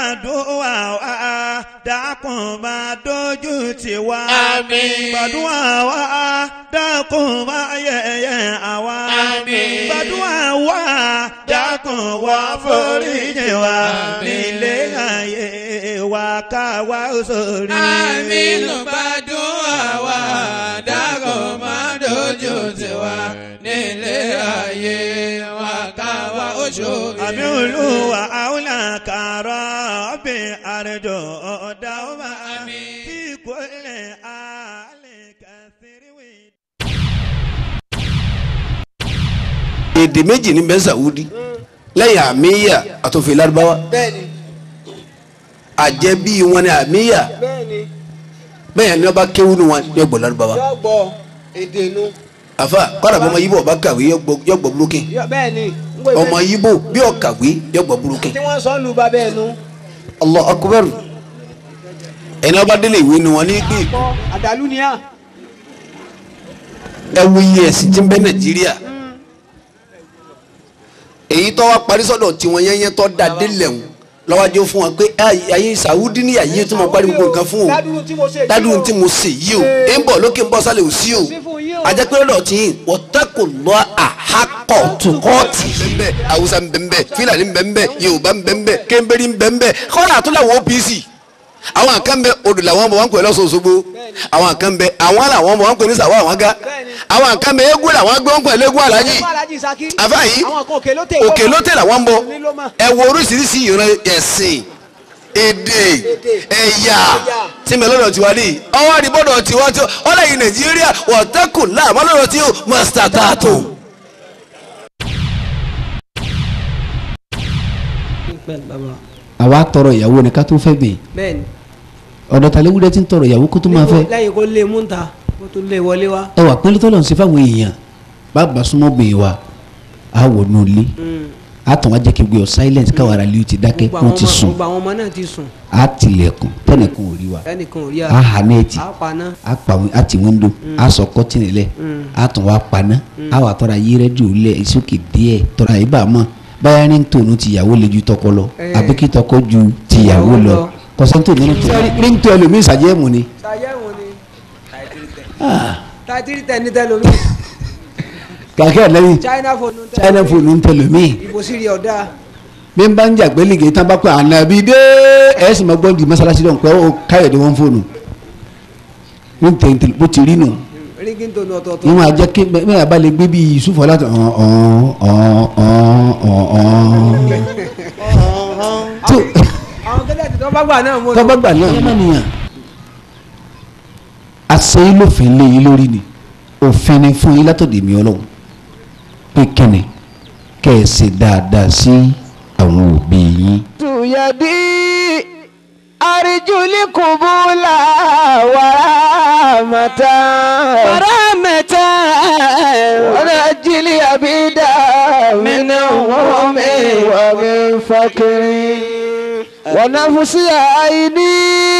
gbàdúrà wa dákun máa dojú tì wá. Àmín. gbàdúrà wa dákun máa yẹ̀yẹ́ àwa. Àmín. gbàdúrà wa dákun wá foríjì wa. nílé ayé wa ká wá sórí. Àmínú gbàdúrà wa dákun máa dojú tì wá nílé ayé wa ká wá oṣù àmì olúwa àwùlà kàrọ̀ bí àrẹjọ dáwọ́mà tí kò lè àlè kàfíríwì. èdè méjì ní bẹ́ẹ̀ sàwúdí lẹ́yìn àmìyà àtòfin lárúbáwá bẹ́ẹ̀ni àjẹbí wọn ni àmìyà bẹ́ẹ̀ni bẹ́ẹ̀ ni wọ́n bá kéwú ni wọn yọ gbọ́ lárúbáwá yọ gbọ́ èdè nu àfa kọ́dà bọ́ ọmọ yíbò ọba kàwé yọ gbọ́ yọ gbọ́ búrókìn yọ bẹ́ẹ̀ni ń gbé ọmọ yíbò bí ó kàwé yọ gbọ́ búrókìn tí wọ́n sọ ń lu ba bẹ́ẹ̀ nu Allah akbar ẹni ọba délé ìwé ni wọn ní gbé kọ́ àdàlú ni à ẹ wo iye ẹ̀sìn tí ń bẹ nàìjíríà èyí tó wá parí sọ́dọ̀ tiwọn yẹnyẹn tó da délẹ̀ ń lọ́wọ́dé fún wọn pé ayé sàwúdí ní ayé tó máa parí gbogbo nǹkan fún o dádúró tí mo ṣe yìí dádùn o. tí mo ṣe yìí o ẹ ń bọ̀ lókè ń bọ̀ sálẹ̀ ò sí o sí fún yín o. ajẹ́pẹ́ lọ́dọ̀ tí yín wọ́tẹ́kù lọ́ àhákọ̀ tukọ́ọ̀tì bẹ́ẹ̀ haúsá ń bẹ́ẹ̀ fúlàní ń bẹ́ẹ̀ yorùbá ń bẹ́ẹ̀ kẹ́ńbẹ́rì ń bẹ́ẹ̀ kọ́lá àtúnláwọ̀ OPC àwọn kan bẹ odò làwọn ọmọ wọn pè lọ́sọ̀ọ́sọ́gbó àwọn kan bẹ àwọn làwọn ọmọ wọn pè ní sàwọ́ àwọn ga àwọn kan bẹ eégún làwọn gbé wọn pè lẹ́gún alájì Ẹ̀gbọ́n Aláàjì Saki. àfa yìí àwọn kan òkè ló tè òkè ló tẹ̀ làwọn ń bọ Ní ló mọ̀. ẹ wo oríṣiríṣi ìran ẹ̀sìn èdè ẹ̀yà tí mi lọ́dọ̀ tiwa ní ọwọ́ àdìbọ́dọ̀ tiwa tí ọlẹ́yìn nàìjíríà wọ̀tẹ́kùn láàmú lọ́dọ̀ tí ó mọ̀sítà tààtò. àwa tọrọ ìyàwó ni ká tó fẹ́ bẹ́ẹ̀ bẹ́ẹ̀ni ọ̀dọ̀ tàlẹ́wúrẹ́ ti ń tọrọ ìyàwó kó tó máa fẹ́ lẹ́yìn kó lé mú ta kó tó lé wọlé wa. ẹ wà pẹ́lú tọ́lọ̀ ń ṣe fáwọn èèyàn bàbá súnmọ́ bèè wa a wọ̀ nù lé a tàn wá jẹ́ kí gbé ọ silence káwọn ará lè ti dákẹ́ gbogbo wọ́n àwọn ti ọmọ sùn gbogbo àwọn ọmọ náà ti sùn a tilẹ̀kùn tẹ́nìkan ò rí wa ẹnìkan ò rí a hà nẹ́ẹ̀tì a paná a pa a ti windo a sọ kọ́tìnì lẹ̀ a tàn wá paná a wà tọ́ra yí rẹ́díò lẹ̀ ìsókè díẹ̀ tọ́ra yìí bá a mọ̀ báyà ní tòun tìyàwó lè ju tọkọ lọ Eh. àbí kí tọkọ ju tìyàwó Tìyàwó lọ lọ. kọsẹ́ntò nínú tó ní tó ẹlòmíì sàjẹ́mù ni. ṣàyẹ̀wò ni Ah, tàìtìrì tẹ̀ ní tẹlomi kàkẹ́ lẹ́yìn China phone ń tẹ china phone ń tẹlòmíì ìbò sírí ọ̀dà bí n bá ń jà pé lìgì tán bá pẹ́ ànábì dé ẹ̀ sì máa gbọ́ di mọ́sálásí dọ̀ pé ó káyọ̀dé wọn fóònù ń tẹ̀ ń tẹ̀ bó ti rí nù rígin tó ní ọ̀tọ̀ọ̀tọ̀ ìwọ̀n àjẹ́ kí bẹ́ẹ̀ bá lè gbé bí Yusuf láti ọ̀n ọ̀n ọ̀n ọ̀n ọ̀n tó àwọn kẹ́lẹ́ ti tọ́ bá gbà náà mọ́ tọ́gbà gbà náà yẹn nìyàn àṣẹ yín lófin lé yín lórí ni òfin ni fún yín látọ̀dẹ̀ mi ọlọ́run pé kíni kẹ́ ẹ ṣe dáadáa sí àwọn òbí yín. tuyadi arijuli kubula waramata waramata warajili abida minahumi wa min fakiri wanafusi aini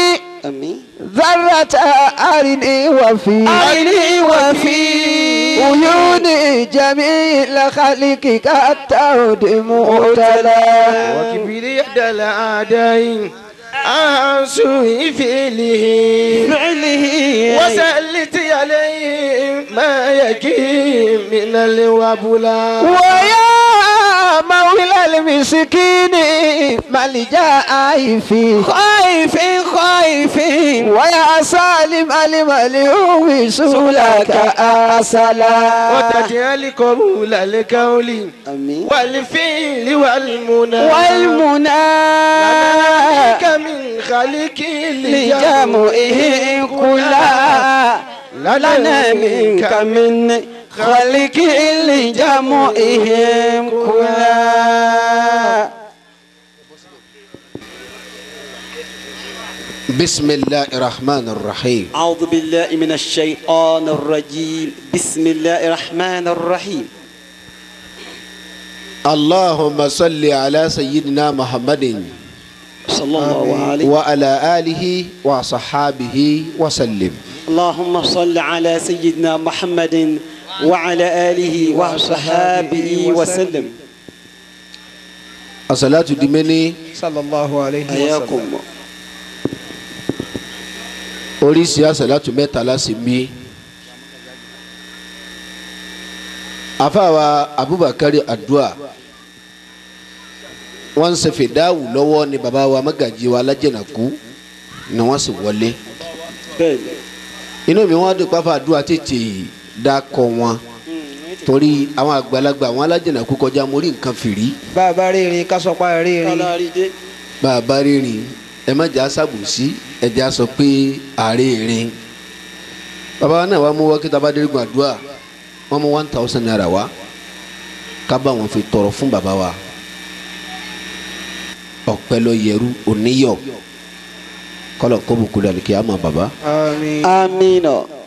ذرة أرني وفي أرني وفي عيون جميل خلقك التود مؤتلى وكبر إحدى الأعداء عن سوء فعله فعله وسلت عليه ما يجي من الوبلاء ويا مولى المسكين ملجا خائف خائف خائف ويا سالم المليوم سولك أسلا وتجعل قبول القول والفعل والمنى والمنى لك من خلق لجمعه كلا لنا منك من خلق لجمعهم كلا بسم الله الرحمن الرحيم أعوذ بالله من الشيطان الرجيم بسم الله الرحمن الرحيم اللهم صل على سيدنا محمد صلى الله عليه وعلى آله وصحابه وسلم اللهم صل على سيدنا محمد وعلى آله وصحابه وسلم asalatu di mẹ́ni sallallahu alayhi wa sallam. حياكم oríṣi asalatu mẹ́ta láti mí. afaawa abubakar adua wọ́n ṣe fìdáwù lọ́wọ́ ni baba wa magaji wa alájẹnàkú ni wọ́n sì wọlé بẹ́ẹ̀ni inú mi wọ́n dùn pápá adua tètè dákọ wọn torí àwọn àgbàlagbà àwọn alájẹnàkú kọjá mo rí nǹkan fìrí bàbá rírìn kásọpá rírìn. kọ́lá rí dé bá a bá rírìn ẹ má jà sábòsí ẹ jà sọ pé àárẹ̀ rìn bàbá wa náà wàá mú wákìtí abádẹ́rẹ́gùn àdúrà wọ́n mú one thousand naira wá ká bá wọn fi tọrọ fún bàbá wa ọpẹ́ lọ yẹrù oníyọ kọlọ kó bùkún dàbí kí a mọ bàbá. àmín. amínà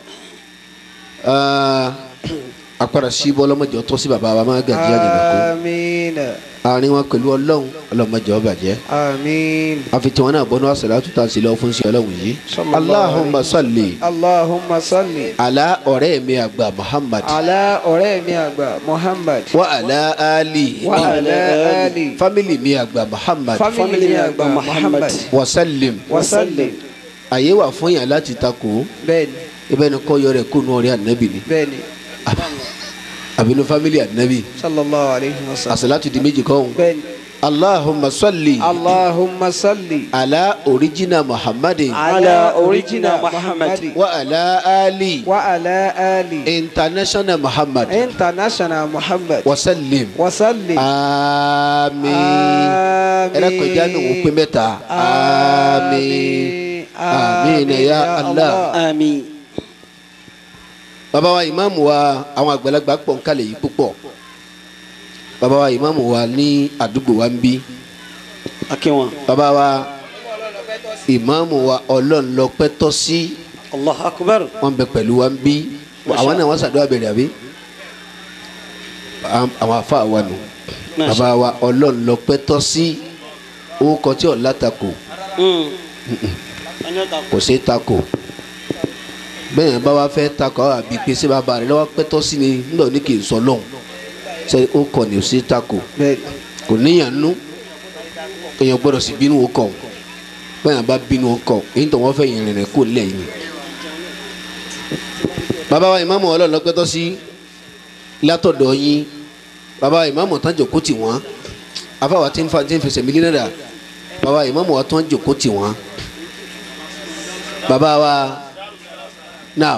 akpara síbọ ọlọmọdé ọtọ sí bàbá wa má gàdí àjẹnàkó àmín. àárín wọn pẹ̀lú Ọlọ́run ọlọmọdé ọbàjẹ́ àmín. àfi tí wọn náà bọnú àṣàlátù tá a sì lọ fún sí Ọlọ́run yìí. Allahumma salli Allahumma salli. ala ọ̀rẹ́ mi àgbà Muhammad ala ọ̀rẹ́ mi àgbà Muhammad. wa ala ali wa ala ali. family mi àgbà Muhammad family mi àgbà Muhammad. wa sallim wa sallim. àyè wà fún yàn láti takò bẹ́ẹ̀ni ibẹ̀ ni kọ́ yọrẹ kó nu ọ̀rẹ́ ànábì ni bẹ́ẹ̀ni àbínú family ànábì sallallahu alayhi wa sallam. àṣàlátù di méjì kọ́ ọ̀hún. bẹ́ẹ̀ni. Allahumma salli Allahumma salli. ala original Muhammadin ala original muhammad wa ala ali wa ala ali. international Muhammad international Muhammad. wa sallim wa sallim. àmín àmín. ẹ̀rọ kọjá ní òun pé mẹ́ta àmín àmín ya Allah. àmín bàbá wa ìmáàmù wa àwọn àgbàlagbà pọ̀ nkálẹ̀ yìí púpọ̀ bàbá wa ìmáàmù wa ní àdúgbò wa ń bí akínwọn bàbá wa ìmáàmù wa ọlọ́run lọ pẹ́ tọ́ sí allah akbar wọn bẹ pẹ̀lú wa ń bí àwọn náà wọ́n ṣàdúrà bẹ̀rẹ̀ àbí Am- àwọn afa wa nù Masha. bàbá wa ọlọ́run lọ pẹ́ tọ́ sí orúkọ tí ọ̀ látakò kò sí takò bẹ́ẹ̀ yẹn bá wa fẹ́ takò àwọn àbí pé sí bàbá rẹ̀ lọ́wọ́ pẹ́ tọ́ sí ni nígbà òní kì í sọ lọ́hùn ṣe ó kọ̀ ní ò sí takò bẹ́ẹ̀ni. kò níyàn nú èèyàn gbọ́dọ̀ sì bínú o kọ̀ bẹ́ẹ̀ yẹn bá bínú o kọ̀ èyí tó wọ́n fẹ́ yìn rìnrìn kó lẹ́yìn. bàbá wa ìmáàmù ọlọ́run lọ́pẹ́tọ́ sí látọ̀dọ̀ yín bàbá wa ìmáàmù tán jòkó tì wọ́n afáwa tí ń fa tí ń fẹsẹ̀ mílí náírà bàbá wa ìmáàmù wa tán jòkó tì wọ́n bàbá wa náà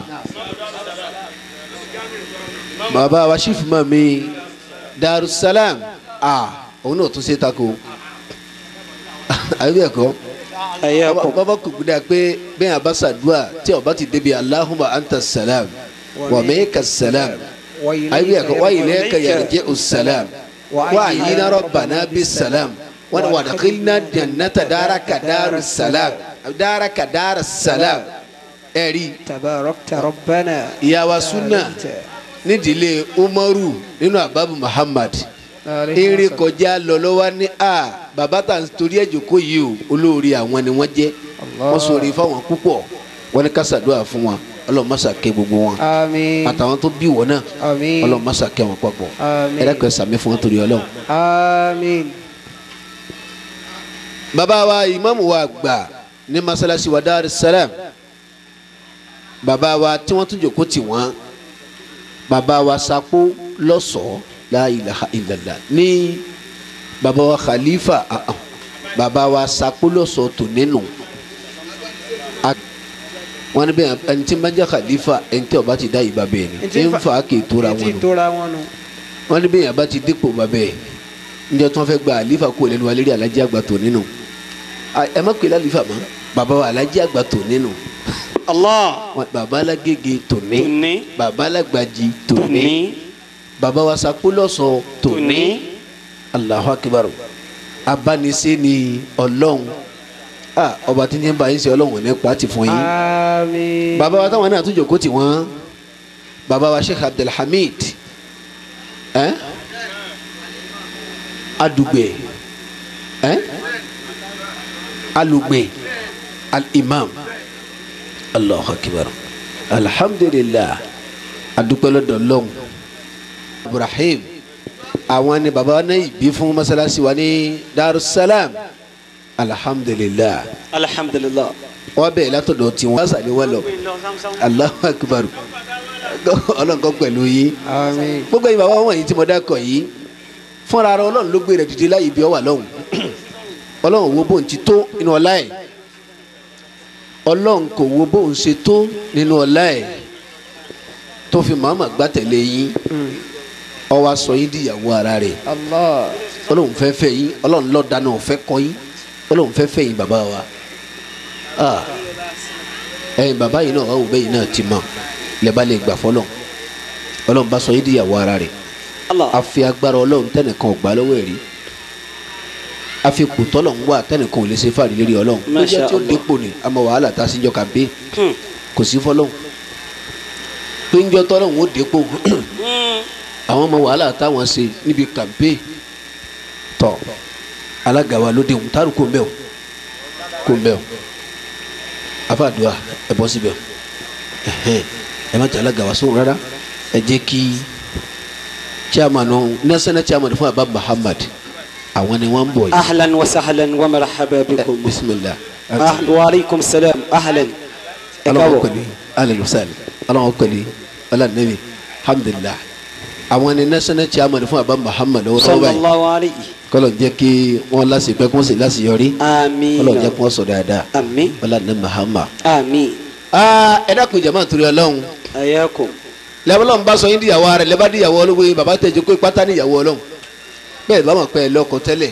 bàbá wa sífù mọ́ mi darussalam ah òun náà tún ṣe tako àbí bẹ́ẹ̀ kọ́ ayakum bàbá kò gbúdọ̀ pé bẹ́ẹ̀ àbá ṣàdúrà tí ọba ti débi Allahumma anta salam wa minka salam àbí bẹ́ẹ̀ kọ́ wa ilayka yarji'u salam wa ayyina rabbana bis salam wa adkhilna jannata daraka darus salam daraka darus salam ẹ̀rí tabarakta rabbana. ìyàwó sunna nídìílé umaru nínú ababu muhammad eré kọjá lọ lọ́wọ́ ní a bàbá tà ń torí ẹ̀jọ̀ kó yìí o olórí àwọn ni wọ́n jẹ́ wọ́n sọ̀rọ̀ fáwọn púpọ̀ wọ́n ní ká ṣàdúrà fún wọn ọlọ́mọṣà kẹ́ gbogbo wọn àmín. àtàwọn tó bí wọn náà àmín. ọlọ́mọṣà kẹ́ wọn papọ̀ àmín. ẹ̀rẹ́kọ̀ sàmì fún wọn torí ọlọ́run. àmín. bàbá wa ìmáàmù wa gbà ní masalasi wa Dar es Salaam bàbá wa tí wọ́n tún jòkó tì wọ́n bàbá wa sapó lọ́sọ̀ọ́ la ilaha illallah ní bàbá wa khalifa ah, ah, bàbá wa sapó lọ́sọ̀ọ́ tó nínú A- wọ́n ní bẹ́ẹ̀ ẹni tí ń bá jẹ́ khalifa ẹni tí ó bá ti dá ìbá bẹ́ẹ̀ ni ń fa kì í tóra wọn etí nù tóra wọn nù. wọ́n ní bẹ́ẹ̀ yẹn bá ti dípò bàbá ẹ̀ níjọ́ tí wọ́n fẹ́ gba àlífà kó lẹ́nu wa lérí alájí àgbà tó nínú À, ẹ má pè lálífà mọ́ bàbá wa alájí àgbà tó nínú allah Wọ́n- bàbá alágége tòní tòní bàbá alágbàjì tòní tòní bàbá wa sakólọ́sọ tòní tòní Allahu Akbar abánisẹ́ ni ọlọ́run Ah, ọba tí ń bá yín ṣe ọlọ́run ní pàtì fún yín àmín. bàbá wa táwọn náà tún jòkó tì wọ́n bàbá wa Sheikh Abdulhamid ẹ́ adùgbẹ̀ ẹ́ alùgbẹ̀ al-imam Allahu Akbar alhamdulillah adúpẹ́ lọ́dọ̀ lọ́hùn Ibrahim àwọn ni baba náà ìbí fún masalasi wa ní darussalam alhamdulilah alhamdulillah. wọn bẹ̀rẹ̀ látọ̀dọ̀ tí wọ́n sàlẹ̀ wọn lọ alahu akubaru ọlọ́nkọ́ pẹ̀lú yín àmín gbogbo yìí bàbá wọn yìí tí mo dákọ̀ yìí fúnra ara ọlọ́run ló gbé rẹ̀ dìde láyé ibi ọwà lọ́hùn ọlọ́run wo bóun ti tó nínú ọlá ẹ̀ ọlọ́run kò wo bóun ṣe tó nínú ọlá ẹ̀ tó fi màmá gbàtẹ̀lé yín ó wá sọ yín díyàwó ara rẹ̀ allah ọlọ́run fẹ́ fẹ́ yín ọlọ́run lọ́ọ́ dáná ọ̀fẹ́ kọ́ yín ọlọ́run fẹ́ fẹ́ yín bàbá wa Ah. ẹ̀yin bàbá yìí náà ọ̀hún bẹ́yìn náà ti mọ̀ lẹ́bàá lè gbà fọlọ́ ọlọ́run bá sọ yín díyàwó ara rẹ̀ allah àfi agbára ọlọ́run tẹnìkan ò gbà lọ́wọ́ ẹ̀ rí àfi kùtọ́ lọ́n wà tẹnìkan ò lè ṣe fàrí lérí ọlọ́run Masha lójó tí ó Allah. dépò ni àmọ́ wàhálà tá a sì jọ kà pé Hmm. kò sí fọlọ́hún péńjọ tọ́lọ́hún ó dépò àwọn ọmọ wàhálà táwọn ṣe níbi kàmpé tọ alága wa lóde òun tárù kò ń bẹ o kò ń bẹ o afáàdúrà ẹ bọ́ síbẹ̀ o ẹhẹn ẹ má jẹ alága wa sóhun rárá ẹ jẹ́ kí chairman ọ̀hún national chairman fún abba muhammad àwọn ni wọ́n ń bọ̀ yìí ahlan wa sahlan wa marhaba bikum. bisimilah ahlan wa aleykum salaam ahlan. ẹ aláwọ̀ káwọ̀. pẹ̀lú alẹ́lùsàlẹ̀ aláwọ̀ pẹ̀lú alánàbì alhamdulilah àwọn ni national chairman fún abba muhammad ọ̀rọ̀ báyìí sallallahu alayhi. kọlọ̀ jẹ́ kí wọ́n lásìpẹ́ kí wọ́n sì lásìyọrí àmín. kọlọ̀ jẹ́ kí wọ́n sọ dáadáa àmín. alánàbì muhammad. àmín. aa ẹ dákun jama torí Ọlọ́run ayakum. lẹ́bọ̀lọ́n bá sọ yín díyàwó ara rẹ̀ lẹ́bàá díyàwó olówó yín bàbá tẹ̀jú pé pátá níyàwó Ọlọ́run bẹ́ẹ̀ bá mọ̀ pé ẹ lọ́kọ tẹ́lẹ̀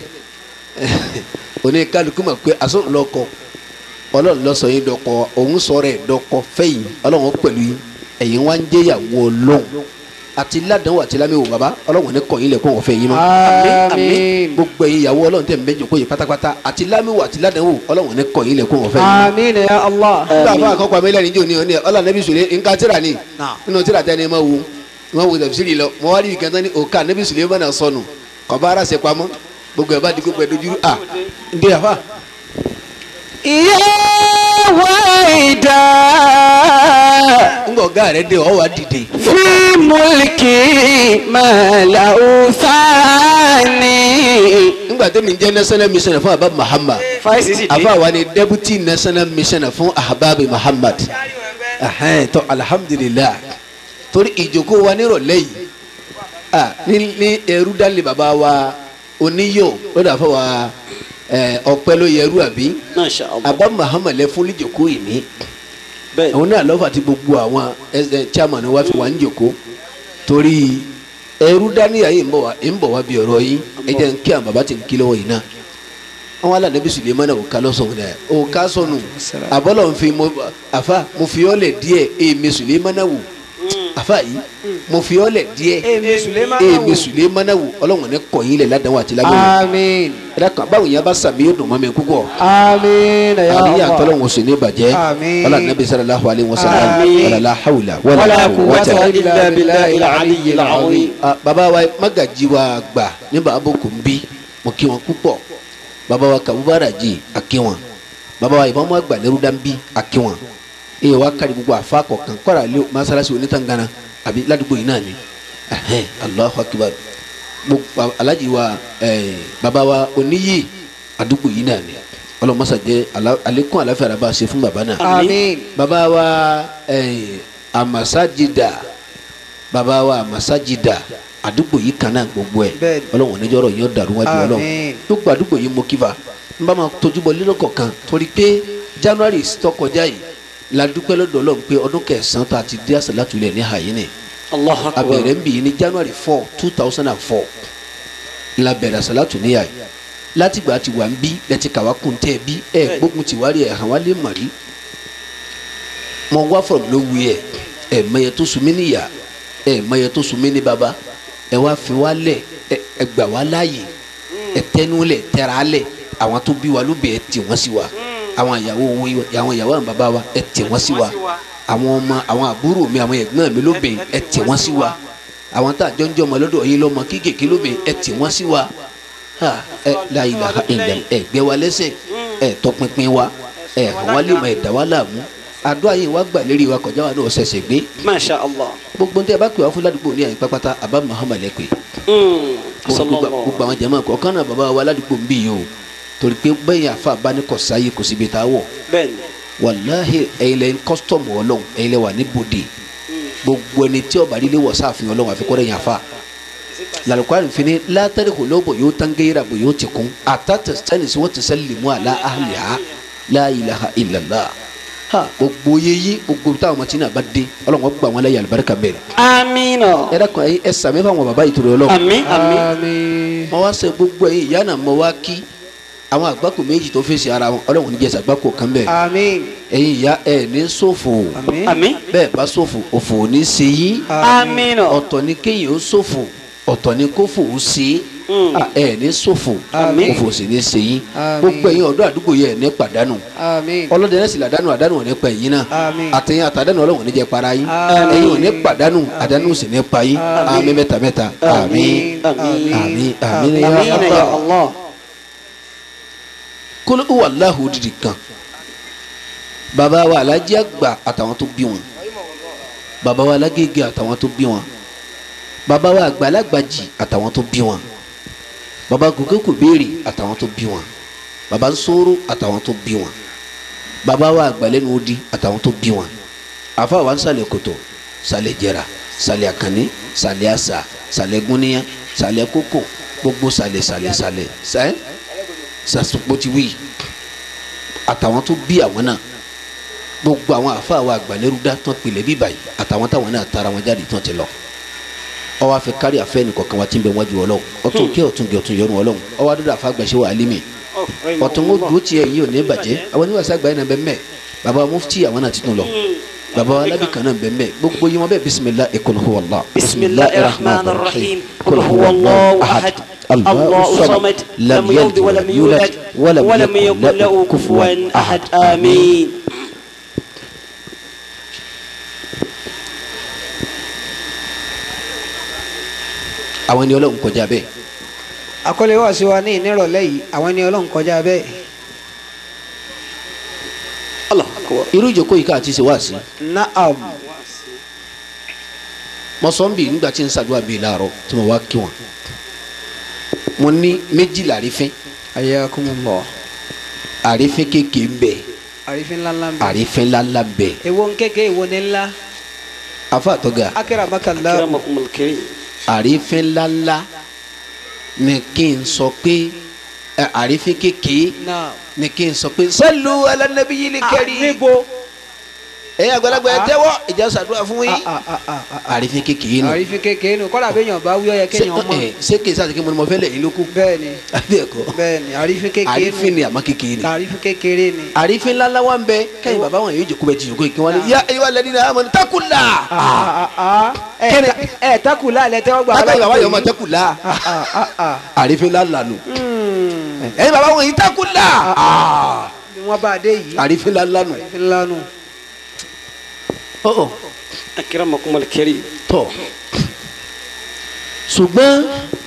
òní kálukú mọ̀ pé àsọ̀rọ̀ lọ́kọ Ọlọ́run ló sọ yín dọ́kọ òun sọ̀rọ̀ ẹ̀ dọ́kọ fẹ́yìn Ọlọ́run pẹ̀lú yín ẹ̀yin wá ń jẹ́yàwó Ọlọ́run àti ládàáwò àti lámẹ́wò bàbá Ọlọ́run ní kọ̀ yín lẹ̀ kó wọ́n fẹ́ yín mọ́ àmín gbogbo ẹ̀yin ìyàwó Ọlọ́run tẹ̀ ń bẹ́jọ kó yẹ pátápátá àti lámẹ́wò àti ládàáwò Ọlọ́run ní kọ̀ yín lẹ̀ kó wọ́n fẹ́ yín mọ́ àmín ya allah nígbà fún àkọ́kọ́ àmì lẹ́rìn jò ní ọ ní ọlá nẹ́bí sùlẹ̀ nǹkan tíra ni nínú tíra tẹ́ ni ma wo wọn wo tẹ̀síìrì lọ mọ wá rí ìkànnì ní òkà nẹ́bí sùlẹ̀ mọ́nà sọnù kọ̀ọ̀bá ara ṣe pamọ́ gbogbo ẹ̀ bá di gbogbo ẹ̀ dojú à ndé àfà. ìyá wáìdá ńgọ̀ ọ̀gá rẹ̀ dé ọ̀ wá dìde. fi múlìkì màláwù sáni. nígbà tó mi jẹ́ national mission fún abab muhammad fáìsì sì dé. afa wa ni deputy national mission fún ahababi muhammad Ẹhẹ́n, tó alhamdulilah torí ìjókòó wa nírọ̀lẹ́ yìí ah, ní ní ẹrú dálé baba wa oníyọ̀ lọ́dọ̀ àfọ wa ẹ, ọpẹ́ ló yẹ ẹrú àbí masha allah. abba muhammad lẹ fún níjókòó yìí ní bẹ́ẹ̀ àwọn náà lọ́fà tí gbogbo àwọn ẹsẹ̀ chairman wa fi wà ń jòkó torí ẹrú dáníyà yìí ń bọ̀ wá ń bọ̀ wá bí ọ̀rọ̀ yìí ẹ jẹ́ ń kí àwọn bàbá tí ń kí lọ́wọ́ yìí náà àwọn alànàbí suleman náà ò ká lọ́sọ̀rọ̀ dẹ̀ ò ká sọnù àbọ̀lọ̀ ń fi mo àfa mo fi ọ́ lẹ̀ díẹ̀ èmi suleman náà wò àfa yìí mo fi ọ́ lẹ̀ díẹ̀ èmi Suleiman náà wò. èmi suleman náà wò ọlọ́run ní kọ̀yìn lẹ̀ ládàá àti lágbàá àmín ẹ̀dá kan báwo yẹn bá sàmì yóò dùn mọ́ mi púpọ̀ àmín ya àríyá allah tọ́lọ́hún sì ní bàjẹ́ Àmín. wàlá nàbí sallallahu alayhi wa sallam Àmín. wàlá la hawla wala wàlá quwwata quwwata. illa billahi al-aliyyil azim. Ah, bàbá wa magaji wa gbà ní bàbá kò ń bí mo kí wọn púpọ̀ bàbá wa kabubara jì àkí wọn bàbá wa ìbámu àgbà lẹ́rú dánbí àkí wọn ee wa kárí gbogbo àfa kọ̀ọ̀kan kọ́ra lé masalasi onítàngana àbí ládùúgbò yìí náà ni Ẹhẹ́n, Allahu akbar gbogbo alaji wa ẹẹ bàbá wa oníyì àdúgbò yìí náà ni ọlọmọsà jẹ ala- àlékún àlàáfíà rẹ bá a ṣe fún bàbá náà àmín baba wa ẹẹ amasajida baba wa amasajida àdúgbò yìí kan náà gbogbo ẹ Bẹ́ẹ̀ni. ọlọ́run oníjọ́rọ̀ yóò dàrú wájú ọlọ́run Àmín. gbogbo àdúgbò yìí mo kíva n bá ma tójú bọ lílọ kọ̀ọ̀kan torí pé january tó kọjá yìí la dúpẹ́ lọ́dọ̀ ọlọ́run pé ọdún kẹsàn-án tó a ti dé àṣàlátù ilẹ̀ ní hayini allahu akbar. abẹ̀rẹ̀ ń bì yìí ní january four two thousand and four la bẹ̀rẹ̀ àṣàlátù ní yàrá látìgbà tí wà ń bí lẹ́tí kàwá kún tẹ́ bí ẹ̀ gbógun ti wárí ẹ̀ hàn wá lé màrí mo wá from nowhere ẹ̀ mẹyẹ tó sun mí níyà ẹ̀ mẹyẹ tó sun mí ní baba ẹ̀ wá fi wá lẹ̀ ẹ̀ ẹ̀ gbà wá láàyè ẹ̀ tẹnu lẹ̀ tẹ̀ra lẹ̀ àwọn tó bí wa ló bẹ̀ ẹ̀ tì wọ́n sí wa àwọn ìyàwó wo àwọn ìyàwó àwọn baba wa ẹ̀ tì wọ́n sí wa àwọn ọmọ àwọn àbúrò mi àwọn ẹ̀gbọ́n mi ló bẹ̀ ẹ̀ tì wọ́n sí wa àwọn tá a jọ ń jọ ọmọ lọ́dọ̀ yín lọ́mọ kéékèèké ló bẹ̀ ẹ̀ tì wọ́n sí wa ha ẹ la ilaha illa ẹ gbé wa lẹ́sẹ̀ ẹ tọpinpin wa ẹ hàn wá lè mọ ẹ dá wa láàmú àdúrà yìí wá gbà lérí wa kọjá wa náà ṣẹ̀ṣẹ̀ gbé masha allah. gbogbo ntẹ bá pè wá fún ládùúgbò ní àyè pápátá àbá muhammad ẹ pè Mm. gbogbo gbogbo àwọn jama kọ̀ọ̀kan náà bàbá wa aládùúgbò ń bì yìí o torí pé bẹ́ẹ̀ yà fà bá ní kò sáyé kò síbi tá a wọ̀ bẹ́ẹ̀ni wàláhì ẹ̀yin lẹ́yìn kọ́sítọ́mù ọlọ́run ẹ̀yin lẹ́ wà ní bòde gbogbo ẹni tí ọba líle wọ̀ sáàfin ọlọ́run àfikọ́rẹ́ yàn fà lalukari fini latari ko lobo yóò tangera bo yóò ti kun atata sani si wọ́n ti sẹ́lẹ̀ mu ala ahliha la ilaha illallah ha gbogbo yeyi gbogbo táwọn ọmọ tí náà bá dé ọlọ́run wọn gbà wọn láyé alibarika bẹ́ẹ̀ amina ẹ dákun ẹ ẹ sàmì fáwọn bàbá yìí tó lọ lọ ami ami àmín. mo wá sẹ gbogbo ẹ̀yin ìyá náà mo wá kí àwọn àgbákò méjì tó fèsì ara wọn ọlọ́run ní jẹ́sà àgbákò kan bẹ́ẹ̀ àmín. ẹ̀yin ìyá ẹ̀ ní ṣòfò àmín. ami bẹ́ẹ̀ bá ṣòfò òfò ò ní ṣe yín amina ọ̀tọ̀ ni kéèyàn ó ṣòfò ọ̀tọ̀ ni kófò ó ṣe Mm. é ẹ̀ ní ṣòfò Àmín. òfò ò sì ní ṣe yín Àmín. gbogbo ẹ̀yin ọ̀dọ́ àdúgbò yẹ ẹ̀ ní pàdánù àmín. ọlọ́dẹ náà sì làdánù àdánù ò ní pa ẹ̀yin náà Àmín. àtẹ̀yìn àtàdánù ọlọ́run ò ní jẹ́ para yín Àmín. ẹ̀yin ò ní pàdánù àdánù ò sì ní pa yín àmín mẹ́ta mẹ́ta àmín Àmín. àmín àmín ya amina ya Allah allah kóló wà láhùn òdìdí kan bàbá wa alájí àgbà àtàwọn tó bí wọn bàbá wa alágége àtàwọn tó bí wọn bàbá wa àgbàlagbàjì àtàwọn tó bí wọn bàbá gòkè kò béèrè àtàwọn tó bí wọn bàbá nsóró àtàwọn tó bí wọn bàbá wa àgbàlẹ́nu odi àtàwọn tó bí wọn àfa wa nsàlẹ̀ kòtò sàlẹ̀ jẹra sàlẹ̀ àkànní sàlẹ̀ àṣà sàlẹ̀ gúnníyà sàlẹ̀ kókò gbogbo sàlẹ̀ sàlẹ̀ sàlẹ̀ sẹ́ sàṣùpọ̀ ti wí àtàwọn tó bí àwọn náà gbogbo àwọn àfa wa àgbàlẹ́rú dá tán pilẹ̀ bíbà yìí àtàwọn táwọn náà tara wọn jáde tán ti lọ ọwọ́ afẹ́ kárí afẹ́ nìkọ̀kan wa ti ń bẹ wájú ọlọ́run ọtún kí ọtún gẹ ọtún yọrùn ọlọ́run ọwọ́ adúlọ àfa àgbàṣe wà álímì ọtún ó dúró tiẹ̀ yìí ò ní bàjẹ́ àwọn oníwàsá àgbáyé náà bẹ́ẹ̀ mẹ́ baba mufti àwọn náà ti tún lọ baba alábì kan náà bẹ́ẹ̀ mẹ́ gbogbo yìí wọn bẹ́ẹ̀ bisimilah ikul huwa allah bisimilahi rahman rahim kul huwa allahu ahad allahu samad lam yalid walam yulad walam yakun lahu kufuwan ahad amin. àwọn ẹni ọlọ́run kọjá bẹ́ẹ̀ àkọlé wà sí wa ní ìnírọ̀lẹ́ yìí àwọn ẹni ọlọ́run kọjá bẹ́ẹ̀. allah akbar. irú ìjókòó yìí ká àti ṣe wá sí naam. mo sọ ń bì nígbà tí n ṣàdúrà bíi láàárọ̀ tí mo wá kí wọn mo ní méjìlá àrífín ayakumullah. àrífín kéèké ń bẹ àrífín ńláńlá ń bẹ. àrífín ńláńlá ń bẹ èwo ń kéke èwo ní ńlá. afa àtọ́gà akramakallah. akramakumul karim. àrífín ńláńlá ni kí n sọ pé ẹ, àrífín kéèké naam. ni kí n sọ pé sallu ala nabiyil karim níbo. ẹ̀yin àgbàlagbà ẹ tẹ́wọ́ ìjà ṣàdúrà fún yín Ah, ah, ah, ah, ah. àrífín kéèké nù àrífín kéke nù kọ́lá bẹ́ẹ̀ yàn bá wí ọ̀yẹ́ ṣé kéèyàn mọ̀. ẹ, ṣé kí n sáà kí mo ní mo fẹ́ lẹ́yìn lókù bẹ́ẹ̀ni àbí ẹ̀kọ́ bẹ́ẹ̀ni àrífín kéke nù. àrífín ni àmọ́ kéèké ni. àrífín kékeré ni. àrífín ńláńlá wa ń bẹ kẹ́yìn bàbá wọn yóò jókòó bẹ ti jókòó kí wọ́n lé yá ẹ̀yin wa lẹ́ni náà amọ̀ ní takùlà. Ah, ah, ah. ẹ Kẹ́ni- ẹ takù láàlẹ tẹ́wọ́ gbà. akẹ́yìn bàbá yóò máa takùlà. Ah, ah, ah, ah. àrífín ńláńlá nù. Hmm. ẹ̀yin bàbá wọn yìí takùlà. ni wọ́n bá a dé yìí. àrífín ńláńlá nù. àrífín ńlá nù. ọ̀ọ́ akramakumul karim. tọ̀ ṣùgbọ́n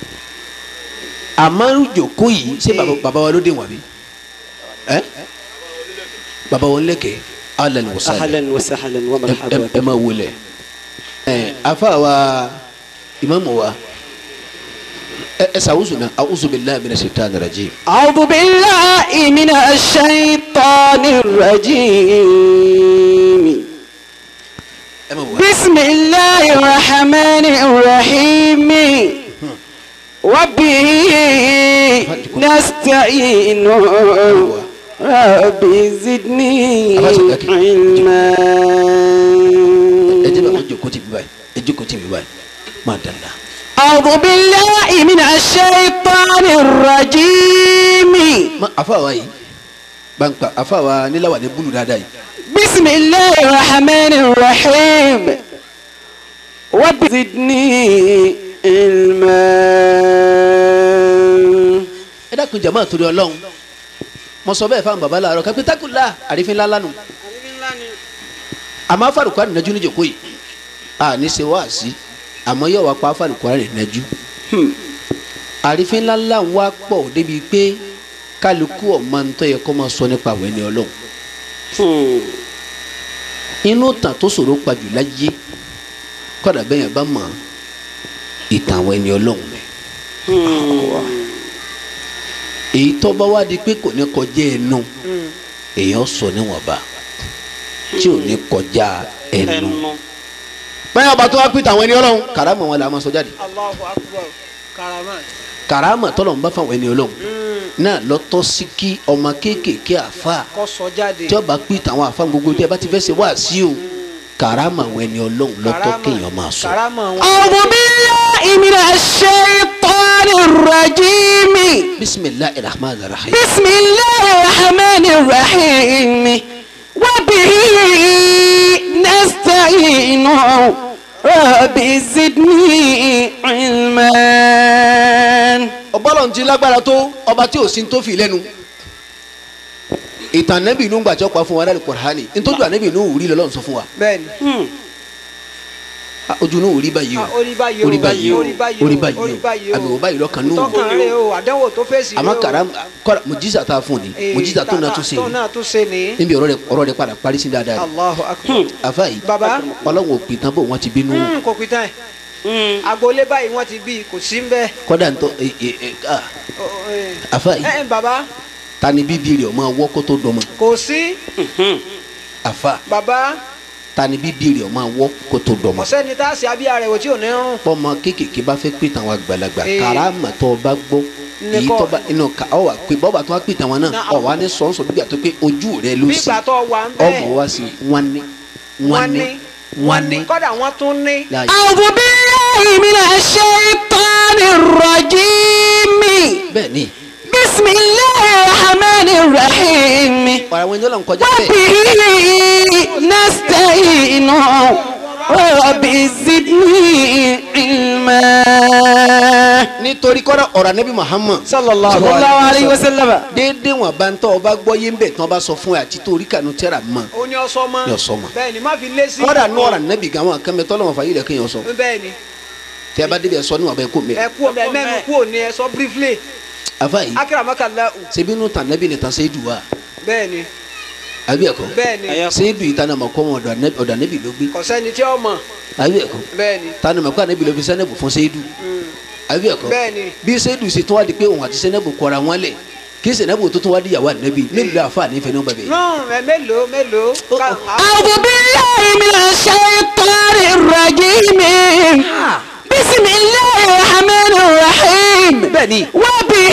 àmárùjòkó yìí ṣé bàbá- bàbá wa ló dé wọn bí ẹ bàbá wọn lẹ́kẹ̀ẹ́ alẹ́ ni wọ́n sáré ahlan wa sahlan wa ẹ marhaban. ẹ máa wọlé ẹ afa wa imamu wa ẹ ẹ sàwùsù náà a'udhu billahi minash shaitani rajim. أعوذ بالله من الشيطان الرجيم ẹ máa wọ. بسم الله الرحمن الرحيم وبه نستعين رب زدني علما ẹ jẹ́ bàbá jókòó tì mí báyìí ẹ jókòó tì mí báyìí máa dàda. أعوذ بالله من الشيطان الرجيم ma afa wa yìí banpa afa wa níláwà ní búlù dáadáa yìí. بسم الله الرحمن الرحيم رب زدني علما ẹ dákun jama torí Ọlọ́run mo sọ bẹ́ẹ̀ fáwọn baba láàárọ̀ kápẹ́ takùlá àrífín ńláńlá nù. àmọ́ afárùkù ànínàjú ní jòkó yìí a ní ṣe wá sí àmọ́ yóò wá pa afárùkù ànínàjú. àrífín ńláńlá ń wá pọ̀ débi pé kálukú ọ̀ma ń tọ́ yẹ kó máa sọ nípa àwọn ẹni Ọlọ́run. inú tàn tó ṣòro pajù láyé kọ́dà bẹ́yẹn bá mọ̀ ìtàn àwọn ẹni Ọlọ́run èyí tó bá wá di pé kò ní kọjá ẹnu èèyàn sọ níwọ̀nba tí ò ní kọjá ẹnu ẹnu. báyọ̀ ọba tó wá pìtà àwọn ẹni ọlọ́run kàrámà wọn là máa sọ jáde Allahu akbar karama. kàrámà tọ́lọ̀ ń bá fáwọn ẹni ọlọ́run náà lọ́tọ́ sí kí ọmọ kéékèèké àfa kọ́ sọ jáde. tí ọba pìtà àwọn àfa gbogbo tí ẹ bá ti fẹ́ ṣe wá sí o kàrámà àwọn ẹni ọlọ́run lọ́tọ́ kéèyàn máa sọ. karama wọn. أعوذ بالله من الشيطان الرجيم bisimilahi rahman rahim. بسم الله الرحمن الرحيم وبه نستعين رب زدني علما ọbọ̀lọ̀ ti lágbára tó ọba tí ò sí tó fi lẹ́nu ìtàn nẹ́bì inú gbàjọ́ pa fún wa láti Kùránì nítorí ànẹ́bì inú wùrí lọ́lọ́run sọ fún wa bẹ́ẹ̀ni. Ah, ojú inú wùrí báyìí o Ah, orí báyìí o orí báyìí o orí báyìí o orí báyìí orí báyìí o o. àmì wò báyìí lọ́kàn nù tọkàn rẹ o àdánwò tó fèsì rẹ o. àmọ́ kàrá kọ́ra mùjísà tá a fún ni Eh, mùjísà tó náà ta- tún ṣe tó náà tún ṣe ni. níbi ọ̀rọ̀ rẹ̀ ọ̀rọ̀ rẹ̀ padà parí sí dáadáa ni Allahu akbar. àfa yìí baba ọlọ́run ò pin tán bó wọn ti bínú mm, kò pin tán ẹ̀ agboolé báyìí wọ́n ti bí kò sí ń bẹ́ẹ̀. kọ́dà ntọ́ ẹ ẹ ẹ ah, Ọ- ọ, eh. àfa ẹ yìí ẹ baba ta ni bíbí rẹ̀ ọmọ ọwọ́ kó tó dọmọ kò sí àfa baba ta ni bíbí rẹ̀ ọmọ ọwọ́ kó tó dọmọ. ọ̀sẹ́ni tá a ṣe abíyá rẹ̀ wò tí ò ní rún. pọ́mọ kéékèèké bá fẹ́ pè tàwọn àgbàlagbà Ee. karama tó o bá gbọ́ Ní èyí kọ́- tó bá inú ká ọ wà pé bọ́ọ̀bà tó wá pè tàwọn náà Náà. ọ wà ní sọ́nsọ́ bí gbà tó pé ojú rẹ ló bí sì ìgbà tó wà ń ọmọ bẹ́ẹ̀ wa sí wọn ní wọn wọ́n ní ní wọn ní. kọ́dà wọ́n tún ní. láàyè أعوذ بالله من الشيطان الرجيم bẹ́ẹ̀ ni بسم الله الرحمن الرحيم ọ̀rọ̀ àwọn ènìyàn lọ ń kọjá bẹ́ẹ̀ وبه نستعين رب زدني علما nítorí kọ́ra ọ̀rọ̀ anabi Muhammad sallallahu صلى الله عليه وسلم déédéé wọn bá ń tọ́ ọ bá gbọ́ yé ń bẹ̀ tí wọ́n bá sọ fún ẹ àti torí kànú tẹ́ra mọ́ ó ní ọsọ mọ́ Ní ọsọ mọ́. bẹ́ẹ̀ ni má fi lé sí. kọ́ra nù ọ̀rọ̀ anabi gan àwọn kan bẹ tọ́lọ́wọ́n fà yí lẹ̀ kéèyàn sọ bẹ́ẹ̀ ni tẹ́ ẹ bá débi ẹ sọ níwọ̀n bẹ́ẹ̀ kó mẹ́ ẹ kú ọmọ ẹ mẹ́nu kú òní ẹ sọ briefly afa yìí akérèmọ́kànlá ṣebí nù tàn anabi nìtan sẹ́yìdù wa bẹ́ẹ̀ ni àbí ẹ̀kọ́ bẹ́ẹ̀ ni sẹ́yìdù yìí tàn àmọ́ kọ́ wọn ọ̀dọ̀ anabi- ọ̀dọ̀ anabi ló gbé kò sẹ́ni tí ó mọ̀ àbí ẹ̀kọ́ bẹ́ẹ̀ ni tani mọ̀ kó anabi ló fi sẹ́nẹ̀bù fún sẹ́yìdù àbí ẹ̀kọ́ bẹ́ẹ̀ ni bí sẹ́yìdù ṣe tún wá di pé òun àti sẹ́nẹ̀bù kọra wọn lẹ̀ kí sẹ́nẹ̀bù tó tún wá di ìyàwó anabi mélòó àfa nífẹ̀ẹ́ ní bàbá yìí. rán ẹ mélòó mélòó ká- أعوذ بالله من الشيطان الرجيم بسم الله الرحمن الرحيم bẹ́ẹ̀ni وبه